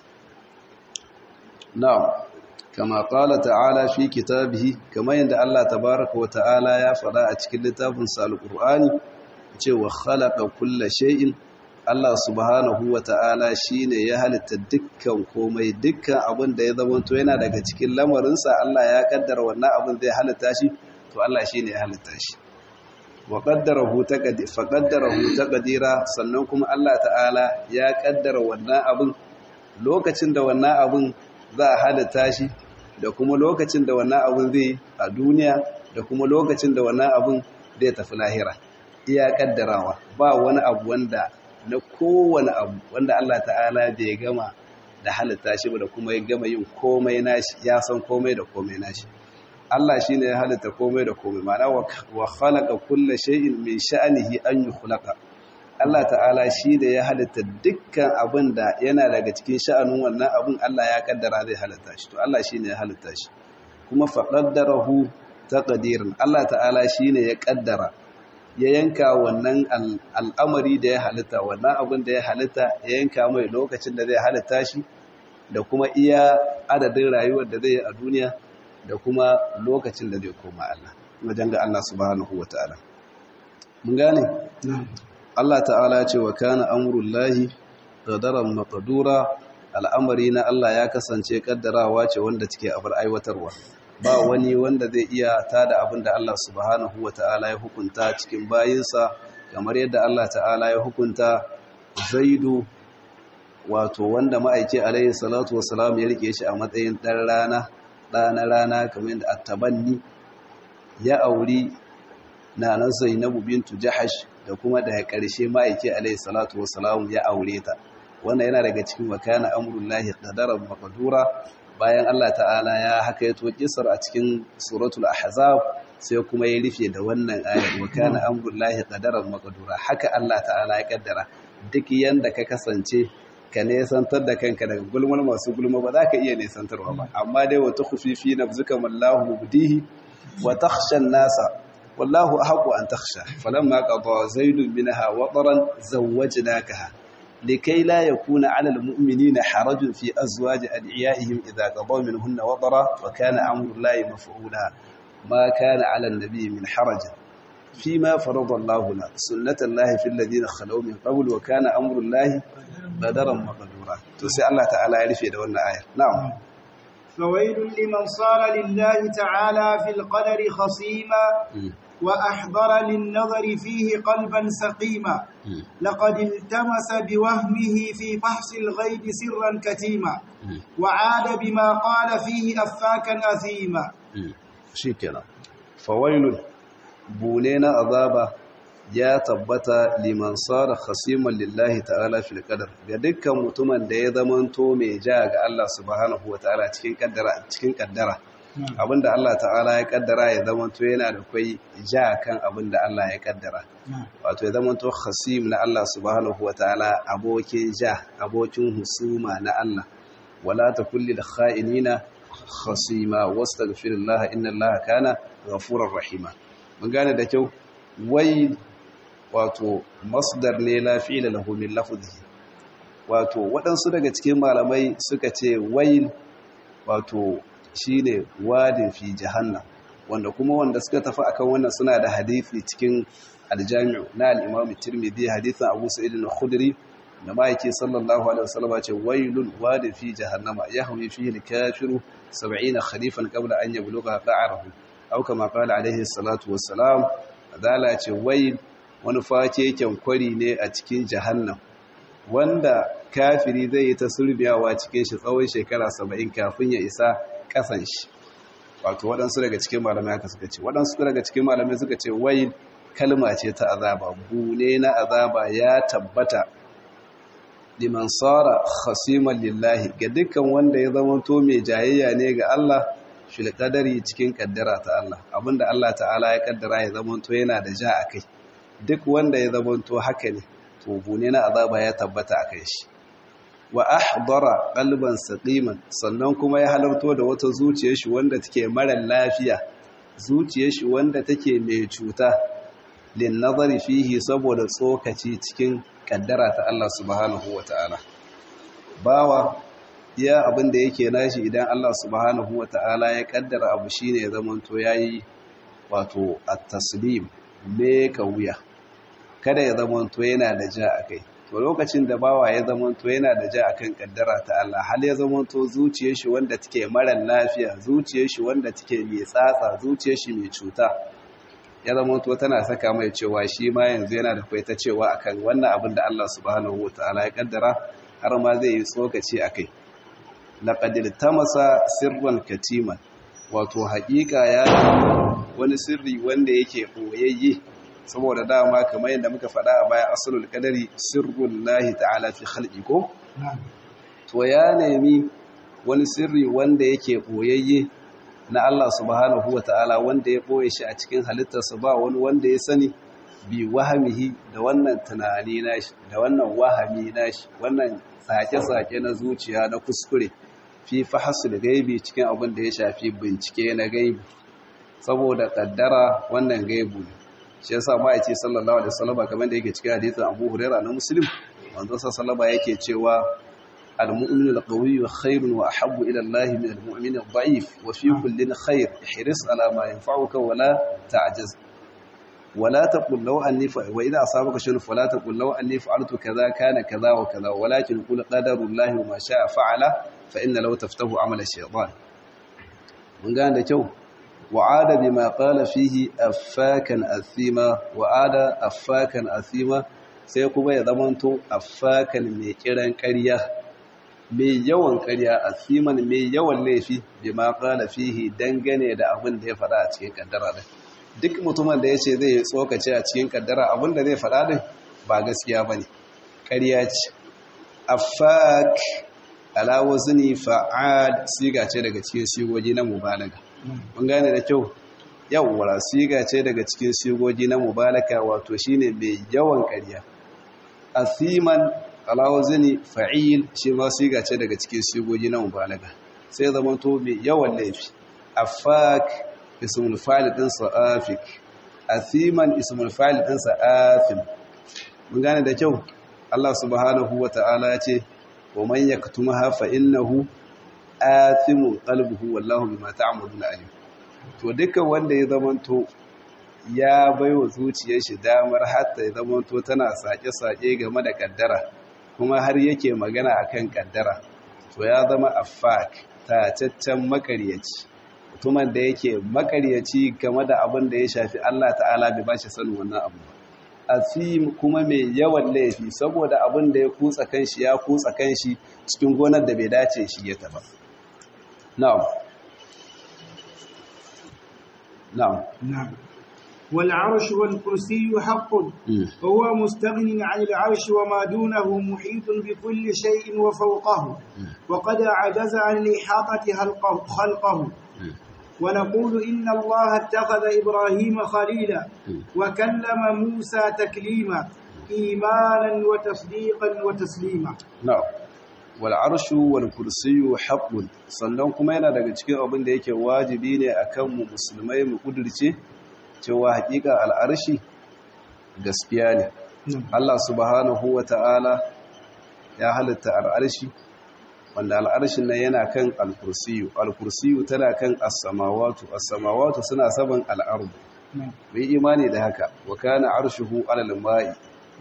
na'am kama qala ta'ala fi kitabihi kama yanda Allah tabaaraka wa ta'ala ya faɗa a cikin littafin sa alqur'ani cewa khalaqa kulla shay'in Allah subhanahu wa ta'ala shine ya halitta dukkan komai dukkan abin da ya zamanto yana daga cikin lamarinsa Allah ya kaddara wannan abin zai halitta shi to Allah shine ya halitta shi wa qaddarahu taqdir fa qaddarahu taqdira sannan kuma Allah ta'ala ya kaddara wannan abin lokacin da wannan abin za a halitta shi da kuma lokacin da wannan abin zai a duniya da kuma lokacin da wannan abin zai tafi lahira iya kaddarawa ba wani abu wanda na kowane abu wanda Allah ta'ala bai gama da halitta shi ba da kuma ya gama yin komai nashi ya san komai da komai nashi Allah shi ne ya halitta komai da komai ma'ana wa khalaqa kulla shay'in min sha'nihi an yukhlaqa Allah ta'ala shi da ya halitta dukkan abin da yana daga cikin sha'anin wannan abin Allah ya kaddara zai halitta shi to Allah shi ne ya halitta shi kuma faqaddarahu taqdiran Allah ta'ala shi ne ya kaddara ya yanka wannan al'amari da ya halitta wannan abin da ya halitta ya yanka mai lokacin da zai halitta shi da kuma iya adadin rayuwar da zai yi a duniya da kuma lokacin da zai koma Allah wajen ga Allah subhanahu wa ta'ala mun gane Allah ta'ala ce wa kana amurullahi qadaran maqdura al'amari na Allah ya kasance kaddarawa ce wanda take abar aiwatarwa ba wani wanda zai iya tada abin da Allah subhanahu wa ta'ala ya hukunta cikin bayinsa kamar yadda Allah ta'ala ya hukunta zaidu wato wanda ma'aiki alaihi salatu wassalam ya rike shi a matsayin ɗan rana ɗana rana kamar yadda attabanni ya auri nanan zainabu bintu jahash da kuma daga ƙarshe ma'aiki alaihi salatu wassalam ya aure ta wannan yana daga cikin wakana amrullahi qadaran maqdura bayan Allah ta'ala ya haka ya toki kisar a cikin suratul ahzab sai kuma ya rufe da wannan ayar wa kana amrullahi qadaran maqdura haka Allah ta'ala ya kaddara duk yanda ka kasance ka nesantar da kanka daga gulmar masu gulma ba za ka iya nesantarwa ba amma dai wata khufifi nafzuka mallahu mubdihi wa takhsha nasa wallahu ahqqu an takhsha falamma qada zaidun minha wataran zawwajnakaha لكي لا يكون على المؤمنين حرج في أزواج أدعيائهم إذا قضوا منهن وطرا وكان أمر الله مفعولا ما كان على النبي من حرج فيما فرض الله له سنة الله في الذين خلوا من قبل وكان أمر الله قدرا مقدورا تسي الله تعالى يعرف يدون آية نعم فويل لمن صار لله تعالى في القدر خصيما وأحضر للنظر فيه قلبا سقيما لقد التمس بوهمه في فحص الغيب سرا كتيما وعاد بما قال فيه أفاكا أثيما شكرا فويل بولينا عذابا ya tabbata liman sara khasiman lillahi ta'ala fil qadar ga dukkan mutumin da ya zamanto mai ja ga Allah subhanahu wataala cikin kaddara cikin kaddara abinda Allah ta'ala ya kaddara ya zamanto yana da kai ja kan abinda Allah ya kaddara wato ya zamanto khasim na Allah subhanahu wataala abokin ja abokin husuma na Allah wala takul lil kha'inina khasima wastaghfirullah inna Allah kana ghafurur rahima mun gane da kyau wai wato masdar ne lafi da lahu min lafzihi wato waɗansu daga cikin malamai suka ce wail wato shine wadin fi jahannam wanda kuma wanda suka tafi akan wannan suna da hadisi cikin aljami'u na al-imam tirmidhi hadisin abu sa'id al-khudri da ma'aiki sallallahu alaihi wasallam ce wailun wadin fi jahannama yahwi fihi al-kafiru 70 khalifan qabla an yablugha qa'arahu aw kama qala alaihi salatu wassalam adala ce wail wani fakeken kwari ne a cikin jahannam wanda kafiri zai yi ta sulbiyawa cikin shi tsawon shekara saba'in kafin ya isa kasan shi wato waɗansu daga cikin malamai haka suka ce waɗansu daga cikin malamai suka ce wai kalma ce ta azaba bune na azaba ya tabbata liman tsara khasiman lillahi ga dukkan wanda ya zama to mai jayayya ne ga Allah fil qadari cikin kaddara ta Allah abinda Allah ta'ala ya kaddara ya zama to yana da ja akai duk wanda ya zamanto haka ne to bune na azaba ya tabbata a kai shi wa ahdara qalban saqiman sannan kuma ya halarto da wata zuciyar shi wanda take mara lafiya zuciyar shi wanda take mai cuta lin nazari fihi saboda tsokaci cikin kaddara ta Allah subhanahu wataala bawa iya abin da yake nashi idan Allah subhanahu wataala ya kaddara abu shine ya zamanto yayi wato at-taslim me wuya kada ya zamanto yana da ja a kai to lokacin da bawa ya zamanto yana da ja akan kaddara ta Allah hal ya zamanto zuciyar shi wanda take mara lafiya zuciyar shi wanda take mai tsatsa zuciyar shi mai cuta ya zamanto tana saka mai cewa shi ma yanzu yana da kwaita cewa akan wannan abin da Allah subhanahu wataala ya kaddara har ma zai yi tsokaci akai laqad tamasa sirran katiman wato haƙiƙa ya wani sirri wanda yake boyayye saboda dama kamar yadda muka faɗa a baya asalul qadari sirrul lahi ta'ala fi khalqi ko to ya nemi wani sirri wanda yake boyayye na Allah subhanahu wata'ala wanda ya boye shi a cikin halittarsa ba wani wanda ya sani bi wahamihi da wannan tunani nashi da wannan wahami nashi wannan sake-sake na zuciya na kuskure fi fahasul gaibi cikin abin da ya shafi bincike na gaibi saboda kaddara wannan gaibu ne shi yasa ma'aici sallallahu alaihi wasallam kamar da yake cikin hadisin Abu Huraira na Muslim manzo sallallahu yake cewa al-mu'minu al-qawiyyu khairun wa ahabbu ila Allah min al-mu'min al-da'if wa fi kullin khair ihris ala ma yanfa'uka wa la ta'jaz wa la taqul law anni wa idha asabaka shay'un fala taqul law anni fa'altu kadha kana kadha wa kadha walakin qul qadarullahi wa ma sha'a fa'ala fa inna law taftahu 'amala ash-shaytan mun ga da kyau وعاد بما قال فيه أفاكا أثيما وعاد أفاكا أثيما sai kuma ya zamanto affakan mai kiran ƙarya mai yawan ƙarya asiman mai yawan laifi bi ma qala fihi dangane da abin da ya faɗa a cikin kaddara din duk mutumin da yace zai tsokace a cikin kaddara abin da zai faɗa din ba gaskiya bane ƙarya ce affak ala wazni fa'ad siga ce daga cikin sigogi na mubalaga mun gane da kyau yawwa siga ce daga cikin sigogi na mubalaka wato shine mai yawan ƙarya asiman alawazini fa'il shi ma siga ce daga cikin sigogi na mubalaka sai zaman to mai yawan laifi afak ismul fa'il din sa'afik athiman ismul fa'il ɗinsa athim mun gane da kyau Allah subhanahu wa ta'ala ya ce wa man yaktumaha fa innahu athimun qalbuhu wallahu bima ta'maluna alim to dukkan wanda ya zamanto ya baiwa zuciyar shi damar hatta ya zamanto tana sake-sake game da kaddara kuma har yake magana akan kaddara to ya zama affak tacaccen makaryaci mutumin da yake makaryaci game da abin da ya shafi Allah ta'ala bai ba shi sanin wannan abu ba asim kuma mai yawan laifi saboda abin da ya kutsa kanshi ya kutsa kanshi cikin gonar da bai dace shi ya taba na'am na'am نعم والعرش والكرسي حق وهو مستغن عن العرش وما دونه محيط بكل شيء وفوقه وقد عجز عن الإحاطة خلقه, خلقه ونقول إن الله اتخذ إبراهيم خليلا وكلم موسى تكليما إيمانا وتصديقا وتسليما na'am wal arshu wal kursiyyu haqqun sannan kuma yana daga cikin abin da yake wajibi ne akan mu musulmai mu kudirce cewa hakika al arshi gaskiya ne Allah subhanahu wata'ala ya halitta al arshi wanda al arshin nan yana kan al kursiyyu al kursiyyu tana kan as samawatu as samawatu suna saban al ardu bai imani da haka wa kana arshuhu alal ma'i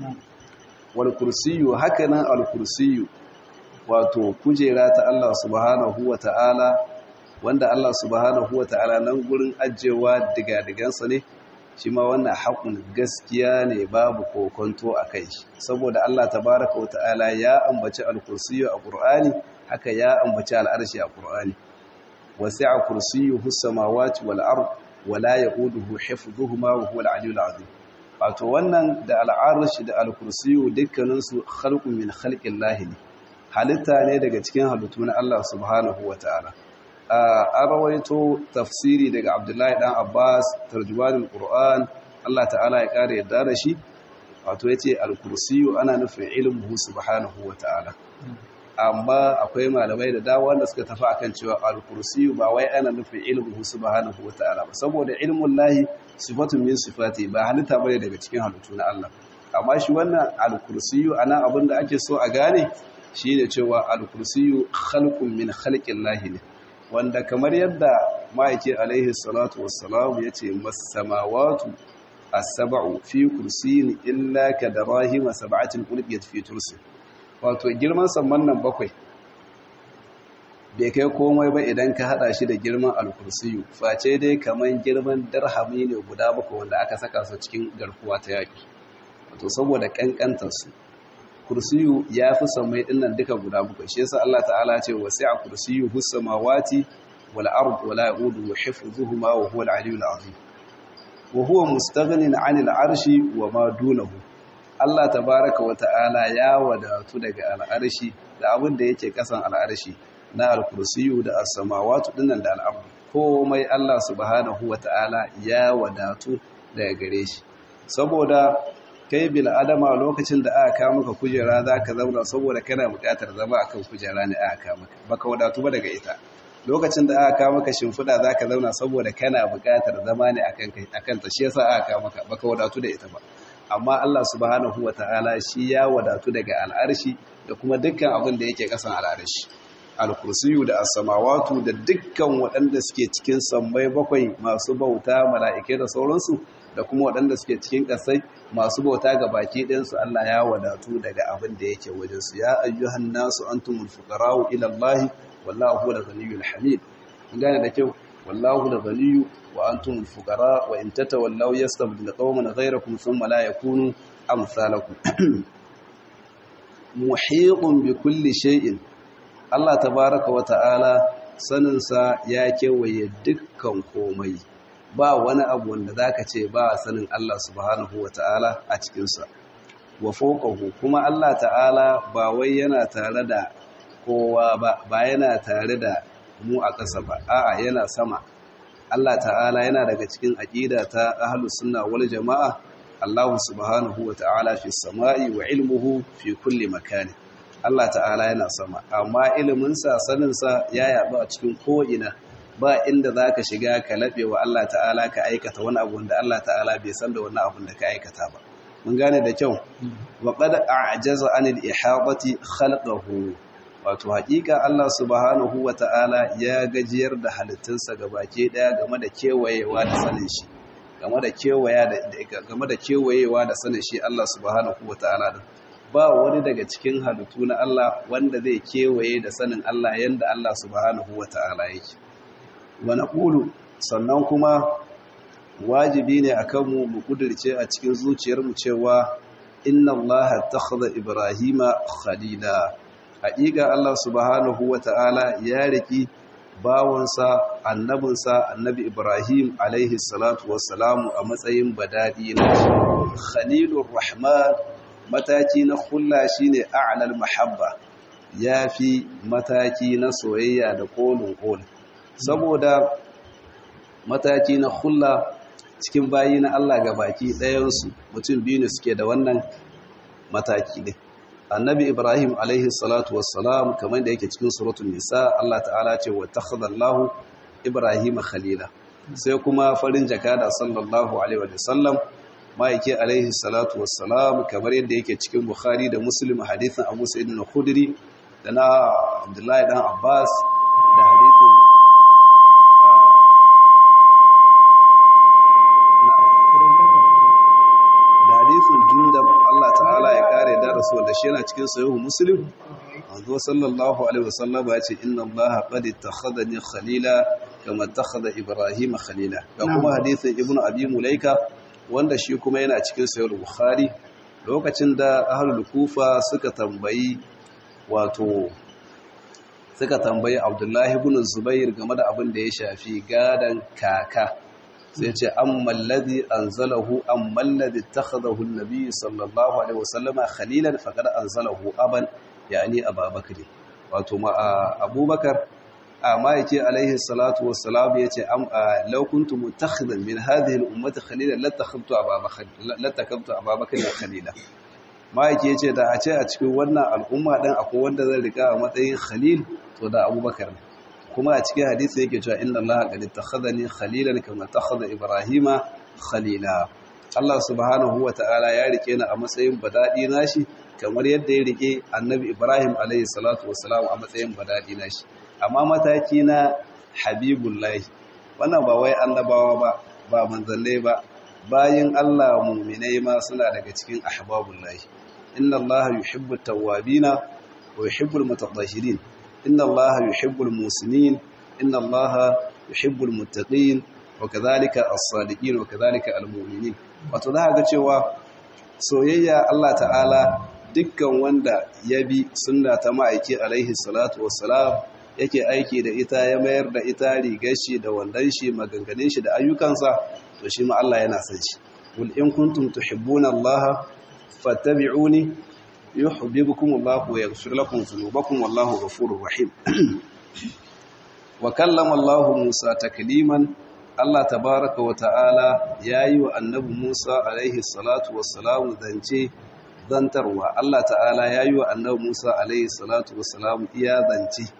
wal kursiyyu hakanan al kursiyyu wato kujera ta Allah subhanahu ta'ala, wanda Allah subhanahu ta'ala nan gurin ajewa digadigansa ne shi ma wannan haƙun gaskiya ne babu kokonto a kai saboda Allah tabaraka wata'ala ya ambaci al-kursiyyu a Qur'ani haka ya ambaci al'arshi a Qur'ani wasi'a kursiyyuhu samawati wal ard wala yaquduhu hifdhuhuma wa huwa al-'aliyyul 'azim wato wannan da al'arshi da al-kursiyyu dukkaninsu khalqun min khalqillahi ne halitta ne daga cikin halittu na Allah subhanahu wa ta'ala. A rawaito tafsiri daga Abdullahi ɗan Abbas, tarjumanin Ƙur'an, Allah ta'ala ya ƙara yadda da shi, wato ya ce al-kursiyu ana nufin ilimin subhanahu wa ta'ala. Amma akwai malamai da dawa wanda suka tafi akan cewa al-kursiyu ba wai ana nufin ilimin subhanahu wa ta'ala ba, saboda ilimin lahi sifatun min sifati ba halitta bane daga cikin halittu na Allah. Amma shi wannan al-kursiyu ana abin da ake so a gane shi ne cewa al-kursiyu khalqun min khalqin lahi ne wanda kamar yadda ma'aiki alaihi salatu wassalam ya ce masamawatu as-sab'u fi kursiyin illa ka darahima sab'atin ulqiyat fi tursi wato girman samman nan bakwai bai kai komai ba idan ka hada shi da girman al-kursiyu face dai kaman girman darhami ne guda bakwai wanda aka saka su cikin garkuwa ta yaki wato saboda kankantar su kursiyu ya fi samai dinnan duka guda bakwai shi yasa Allah ta'ala ce wasi'a kursiyyu hus samawati wal ard wala yaudu hifdhuhuma wa huwa al-aliyyul azim wa huwa mustaghnin 'anil 'arshi wa ma dunahu Allah tabaaraka wa ta'ala ya wadatu daga al-arshi da abin da yake kasan al-arshi na al-kursiyyu da as-samawati dinnan da al-ard komai Allah subhanahu wa ta'ala ya wadatu daga gare shi saboda kai bil adama lokacin da aka kawo maka kujera za ka zauna saboda kana buƙatar zama akan kujera ne aka kawo maka baka wadatu ba daga ita lokacin da aka kawo maka shimfiɗa za ka zauna saboda kana buƙatar zama ne akan ta shi yasa aka kawo maka baka wadatu da ita ba amma Allah subhanahu wata'ala shi ya wadatu daga al'arshi da kuma dukkan abin da yake kasan al'arshi al-kursiyu da as-samawatu da dukkan waɗanda suke cikin sammai bakwai masu bauta mala'ikai da sauransu da kuma waɗanda suke cikin ƙasai masu bauta ga baki ɗinsu Allah ya wadatu daga abin da yake wajensu ya ayyuhan nasu antumul fuqara'u ila Allah wallahu huwal ghaniyyul hamid kun gane da kyau wallahu da ghaniyyu wa antumul fuqara wa in tatawallaw yastabdil qauman ghayrakum thumma la yakunu amsalakum muhiqun bi kulli shay'in Allah tabaaraka wa ta'ala saninsa ya kewaye dukkan komai ba wani abu wanda za ka ce ba sanin Allah subhanahu wa ta'ala a cikinsa wa fokahu kuma Allah ta'ala ba wai yana tare da kowa ba ba yana tare da mu a ƙasa ba a'a yana sama Allah ta'ala yana daga cikin aƙida ta ahlus sunna wal jama'a Allah subhanahu wa ta'ala fi sama'i wa ilmuhu fi kulli makani Allah ta'ala yana sama amma iliminsa saninsa ya yaɗu a cikin ko'ina ba inda za ka shiga ka laɓe wa Allah ta'ala ka aikata wani abu da Allah ta'ala bai san da wani abu da ka aikata ba mun gane da kyau wa qad a'jaza anil ihadati khalqahu wato haƙiƙa Allah subhanahu wa ta'ala ya gajiyar da halittunsa gabake daya game da kewayewa da sanin shi game da kewaya da game da kewayewa da sanin shi Allah subhanahu wa ta'ala da ba wani daga cikin halittu na Allah wanda zai kewaye da sanin Allah yanda Allah subhanahu wa ta'ala yake wa naqulu sannan kuma wajibi ne akan mu mu kudirce a cikin zuciyarmu cewa inna Allah takhadha Ibrahima khalila haƙiƙa Allah subhanahu wa ta'ala ya riki bawansa annabinsa annabi Ibrahim alaihi salatu wassalamu a matsayin badadi na khalilur rahman mataki na hulla shine a'lal mahabba yafi mataki na soyayya da kolin kol saboda mataki na hulla cikin bayi na Allah ga baki ɗayansu mutum biyu ne suke da wannan mataki ne annabi ibrahim alaihi salatu wassalam kamar da yake cikin suratul nisa Allah ta'ala ce wa takhadallahu ibrahim khalila sai kuma farin jakada sallallahu alaihi wa sallam ma'aike alaihi salatu wassalam kamar yadda yake cikin bukhari da muslim hadithin abu sa'id al-khudri da na abdullahi dan abbas da hadithin hadisin jundab Allah ta'ala ya kare da rasu da shi yana cikin sahihu muslim manzo sallallahu alaihi wasallam ya ce inna Allah qad ittakhadani khalila kama ittakhadha ibrahim khalila ga kuma hadisin ibnu abi mulaika wanda shi kuma yana cikin sahihu bukhari lokacin da ahlul kufa suka tambayi wato suka tambayi abdullahi ibn zubair game da abin da ya shafi gadan kaka sai ce amman ladhi anzalahu amman ladhi ittakhadahu an-nabi sallallahu alaihi wasallama khalilan faqad anzalahu aban yani abubakar wato ma abubakar amma yake alaihi salatu wassalam yace am law kuntu mutakhidan min hadhihi al-ummati khalilan latakhadtu abubakar latakhadtu abubakar khalila ma yake yace da a ce a cikin wannan al'umma dan akwai wanda zai rika a matsayin khalil to da abubakar ne kuma a cikin hadisi yake cewa inna allaha qad ittakhadhani khalilan kama takhadha ibrahima khalila Allah subhanahu ta'ala ya rike ni a matsayin badadi nashi kamar yadda ya rike annabi ibrahim alayhi salatu wassalam a matsayin badadi nashi amma mataki na habibullahi wannan ba wai annabawa ba ba manzannai ba bayin Allah mu'minai ma suna daga cikin ahbabullahi inna allaha yuhibbu at-tawwabina wa yuhibbu al-mutatahhirin inna allaha yuhibbul muslimin inna allaha yuhibbul muttaqin wa kadhalika as-sadiqin wa kadhalika al-mu'minin wato za ga cewa soyayya Allah ta'ala dukkan wanda ya bi sunna ta ma'aiki alaihi salatu wassalam yake aiki da ita ya mayar da ita rigar shi da wandan shi maganganun shi da ayyukansa to shi ma Allah yana son shi qul in kuntum tuhibbuna Allah fattabi'uni yuhibbukum Allah wa yaghfir lakum dhunubakum wallahu ghafurur rahim wa kallama Allah Musa takliman Allah tabaaraka wa ta'ala yayi wa annabi Musa alaihi salatu wassalamu zance zantarwa Allah ta'ala yayi wa annabi Musa alaihi salatu wassalamu iya zance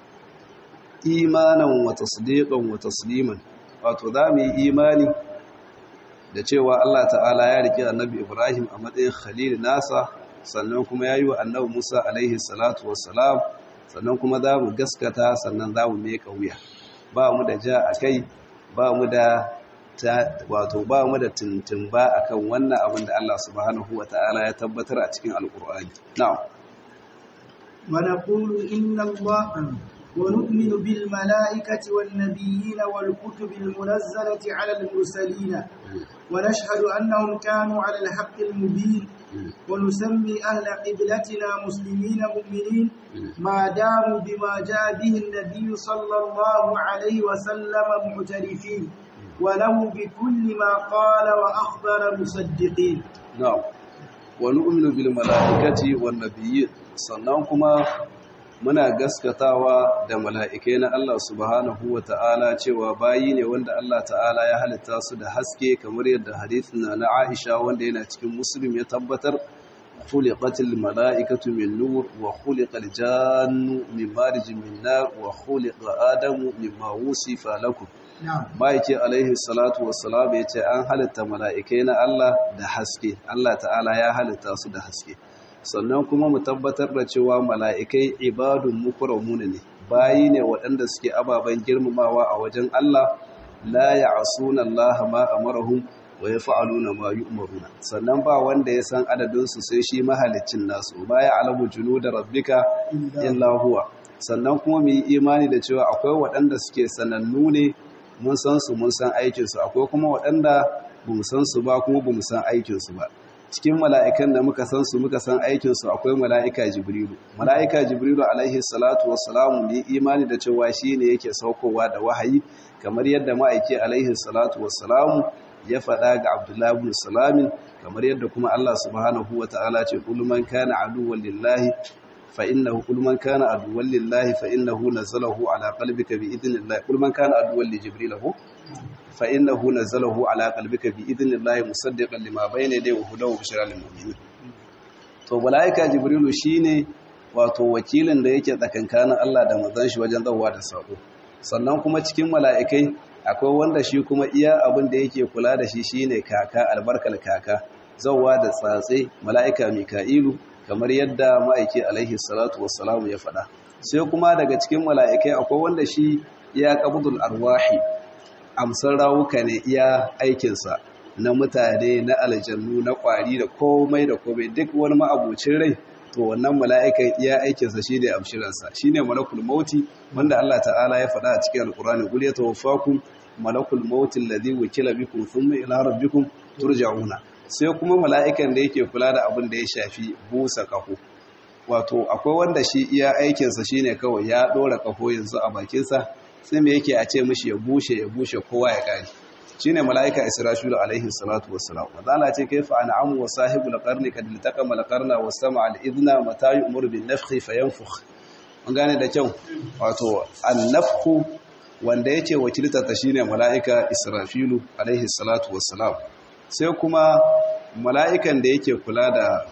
imanan wa tasdiqan wa tasliman wato za mu yi imani da cewa Allah ta'ala ya rike annabi Ibrahim a matsayin khalil nasa sannan kuma ya yi wa annabi Musa alaihi salatu wassalam sannan kuma za mu gaskata sannan za mu meka wuya ba mu da ja a kai ba mu da wato ba mu da tuntun ba akan wannan abin da Allah subhanahu wa ta'ala ya tabbatar a cikin alkur'ani na'am wa naqulu inna Allah ونؤمن بالملائكة والنبيين والكتب المنزلة على المرسلين ونشهد أنهم كانوا على الحق المبين ونسمي أهل قبلتنا مسلمين مؤمنين ما داموا بما جاء به النبي صلى الله عليه وسلم معترفين وله بكل ما قال وأخبر مصدقين نعم ونؤمن بالملائكة والنبيين صنعكما muna gaskatawa da mala'ikai na Allah subhanahu wa ta'ala cewa bayi ne wanda Allah ta'ala ya halitta su da haske kamar yadda hadithin na Aisha wanda yana cikin Muslim ya tabbatar khuliqatil mala'ikatu min nur wa khuliqal jannu min marijin min nar wa khuliqa adamu mimma wusifa lakum ma'aiki alaihi salatu wassalam ya ce an halitta mala'ikai na Allah da haske Allah ta'ala ya halitta su da haske sannan kuma mu tabbatar da cewa mala'ikai ibadun mukramuna ne bayi ne waɗanda suke ababen girmamawa a wajen Allah la ya'suna Allah ma amarahum wa yaf'aluna ma yu'maruna sannan ba wanda ya san adadin su sai shi mahaliccin nasu ba ya alamu junuda rabbika illa huwa sannan kuma mu yi imani da cewa akwai waɗanda suke sanannu ne mun san su mun san aikinsu akwai kuma waɗanda ba mu san su ba kuma ba mu san aikinsu ba cikin mala'ikan da muka san su muka san aikinsu akwai mala'ika jibrilu mala'ika jibrilu alaihi salatu wassalamu ne imani da cewa shi ne yake saukowa da wahayi kamar yadda ma'aiki alaihi salatu wassalamu ya faɗa ga abdullahi ibn salamin kamar yadda kuma Allah subhanahu wa ta'ala ce kul man kana aduwwan lillahi fa innahu kul man kana aduwwan lillahi fa innahu nazalahu ala qalbika bi idhnillah kul man kana aduwwan li jibril fa innahu nazalahu ala qalbika bi idhnillah musaddiqan lima bayna yadayhi wa hudaw bushra lil mu'minin to malaika jibrilu shine wato wakilin da yake tsakankanin Allah da manzon shi wajen zawa da sako sannan kuma cikin mala'ikai akwai wanda shi kuma iya abin da yake kula da shi shine kaka albarkal kaka zawa da tsatse mala'ika mika'ilu kamar yadda ma'aiki alaihi salatu wassalamu ya faɗa sai kuma daga cikin mala'ikai akwai wanda shi ya qabdul arwahi amsar rawuka ne iya aikinsa na mutane na aljannu na kwari da komai da komai duk wani ma'abucin rai to wannan mala'ikan iya aikinsa shi ne amshiransa shi ne malakul mauti wanda Allah ta'ala ya faɗa a cikin alkurani gul ya tawaffakum malakul mauti alladhi wukila bikum thumma ila rabbikum turja'una sai kuma mala'ikan da yake kula da abin da ya shafi busa kaho wato akwai wanda shi iya aikinsa shine kawai ya ɗora kaho yanzu a bakinsa sai me yake a ce mishi ya bushe ya bushe kowa ya kare shine malaika israfilu alaihi salatu wassalam wadala ce kaifa an'amu wa sahibul qarni kad iltaqama al-qarna wa sama'a al-idna mata yu'muru bin nafkhi fayanfukh mun gane da kyau wato an-nafkhu wanda yake wakiltar ta shine malaika israfilu alaihi salatu wassalam sai kuma mala'ikan da yake kula da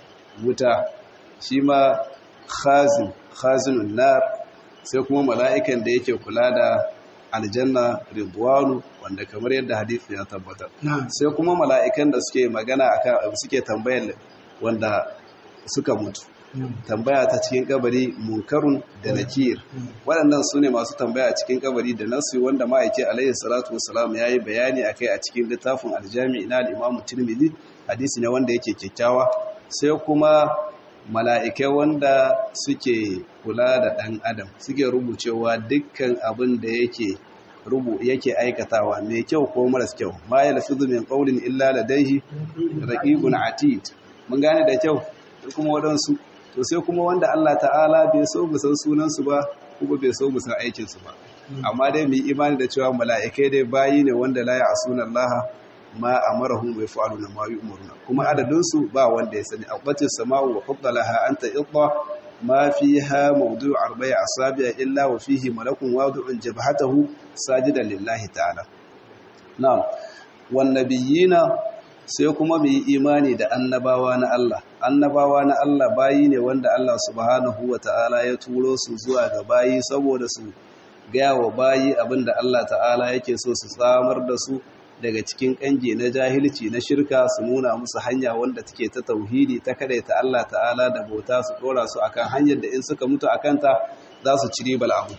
wuta shi ma khazin khazinun nar sai kuma mala'ikan da yake kula da aljanna ridwanu wanda kamar yadda hadisi ya tabbatar sai kuma mala'ikan da suke magana akan suke tambayar wanda suka mutu tambaya ta cikin kabari munkarun da nakir waɗannan su ne masu tambaya a cikin kabari da nasu wanda ma'aiki alaihi salatu wasalam ya yi bayani a kai a cikin littafin aljami na al'imamu tirmidhi hadisi ne wanda yake kyakkyawa sai kuma mala'ikai wanda suke kula da ɗan adam suke rubucewa dukkan abin da yake rubu yake aikatawa mai kyau ko maras kyau ma ya lafi min ƙaunin illa ladaihi raƙiƙun atid mun gane da kyau kuma waɗansu to sai kuma wanda Allah ta'ala bai so mu san sunansu ba kuma bai so mu san aikinsu ba amma dai mu yi imani da cewa mala'ikai dai bayi ne wanda la ya asuna Allah ma amarahum wa yaf'aluna ma yu'maruna kuma adadin su ba wanda ya sani aqbatis sama'u wa qaddalaha anta idda ma fiha mawdu'u arba'i asabi' illa wa fihi malakun wadi'un jabhatahu sajidan lillahi ta'ala na'am wan nabiyina sai kuma mu yi imani da annabawa na Allah annabawa na Allah bayi ne wanda Allah subhanahu wa ta'ala ya turo su zuwa ga bayi saboda su gaya wa bayi abinda Allah ta'ala yake so su samar da su daga cikin kange na jahilci na shirka su nuna musu hanya wanda take ta tauhidi ta kadaita Allah ta'ala da bauta su dora su akan hanyar da in suka mutu akan ta za su ci ribar abu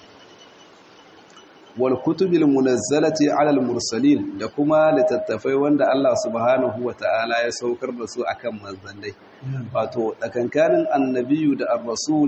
wal kutubil munazzalati ala al mursalin da kuma littattafai wanda Allah subhanahu wa ta'ala ya saukar da su akan manzannai wato tsakankanin annabiyu da ar-rasul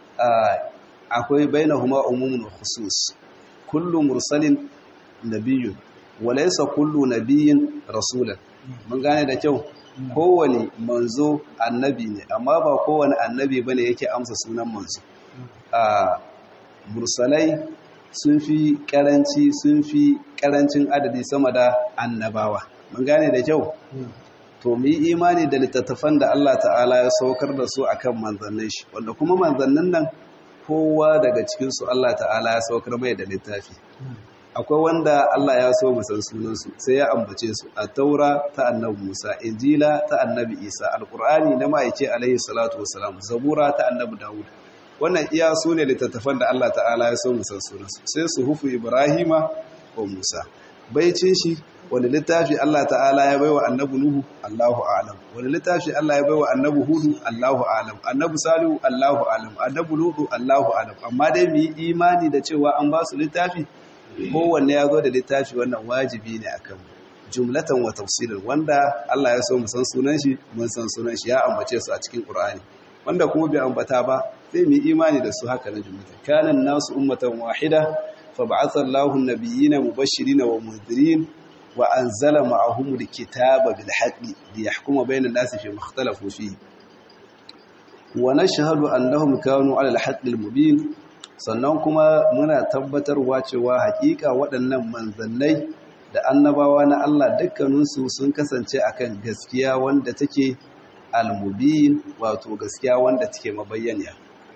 akwai bainahuma umumun khusus kullu mursalin nabiyyun walaysa kullu nabiyyin rasulan mun gane da kyau kowane manzo annabi ne amma ba kowane annabi bane yake amsa sunan manzo a mursalai sun fi karanci sun fi karancin adadi sama da annabawa mun gane da kyau to mu yi imani da littattafan da Allah ta'ala ya saukar da su akan manzannin shi wanda kuma manzannin nan kowa daga cikin su Allah ta'ala ya saukar mai da littafi akwai wanda Allah ya so musan sunansu sai ya ambace su a taura ta annabi Musa injila ta annabi Isa alqur'ani na ma'aike alaihi salatu wassalam zabura ta annabi Dawud wannan iya su ne littattafan da Allah ta'ala ya so musan sunansu sai su hufu Ibrahima ko Musa baicin shi wani littafi Allah ta'ala ya baiwa annabi Nuhu Allahu a'lam wani littafi Allah ya baiwa annabi Hudu Allahu a'lam annabi Salihu Allahu a'lam annabi Lutu Allahu a'lam amma dai mu yi imani da cewa an ba su littafi kowanne ya zo da littafi wannan wajibi ne akan jumlatan wa tafsirin wanda Allah ya so mu san sunan shi mun san sunan shi ya ambace su a cikin Qur'ani wanda kuma bai ambata ba sai mu yi imani da su haka na jumlatan kana nasu ummatan wahida fa ba'atha Allahu an-nabiyyina mubashirin wa munzirin wa anzala ma'ahum al-kitaba bil haqqi liyahkuma bayna an-nasi fi ikhtalafu fihi wa nashhadu annahum kanu 'ala al-haqqi al-mubin sannan kuma muna tabbatarwa cewa hakika waɗannan manzannai da annabawa na Allah dukkaninsu sun kasance akan gaskiya wanda take al-mubin wato gaskiya wanda take mabayyaniya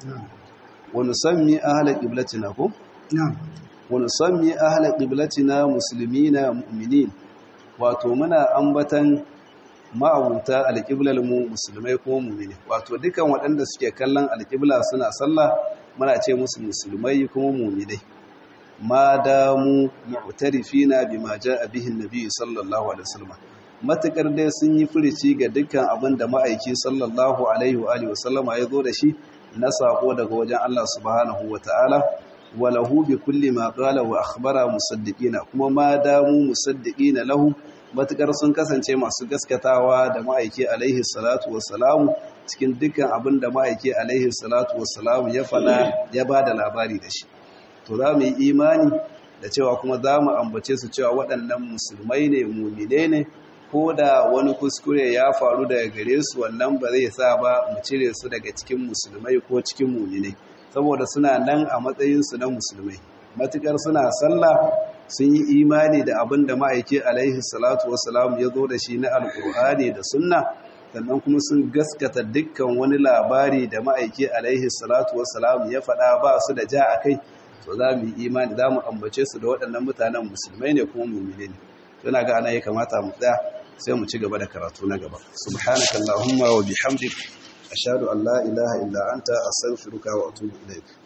wa nusammi ahla qiblatina ko na'am wa nusammi ahla qiblatina muslimina mu'minin wato muna ambatan ma'abuta alƙiblar mu musulmai ko mu'mini wato dukan waɗanda suke kallon alƙibla suna sallah muna ce musu musulmai kuma mu'minai ma damu mu'tarifina bima jaa bihi an-nabi sallallahu alaihi wasallam matakar dai sun yi furici ga dukkan abin da ma'aiki sallallahu alaihi wa alihi wasallama ya zo da shi na sako daga wajen Allah subhanahu wataala walahu bi kulli ma qala wa akhbara musaddiqina kuma ma damu musaddiqina lahu matukar sun kasance masu gaskatawa da ma'aiki alaihi salatu wassalamu cikin dukkan abin da ma'aiki alaihi salatu wassalamu ya fada ya bada labari da shi to za mu yi imani da cewa kuma za mu ambace su cewa waɗannan musulmai ne mumine ne ko da wani kuskure ya faru daga gare su wannan ba zai sa ba mu cire su daga cikin musulmai ko cikin mumine saboda suna nan a matsayinsu na musulmai matukar suna sallah sun yi imani da abin da ma'aiki alaihi salatu wasalam ya zo da shi na alkur'ani da sunna sannan kuma sun gaskata dukkan wani labari da ma'aiki alaihi salatu wasalam ya faɗa ba su da ja a kai to za mu yi imani za mu ambace su da waɗannan mutanen musulmai ne kuma mummune ne tuna ga ana ya kamata mu tsaya sai mu ci gaba da karatu na gaba subhanaka allahumma wa bihamdik ashhadu an la ilaha illa anta astaghfiruka wa atubu ilaik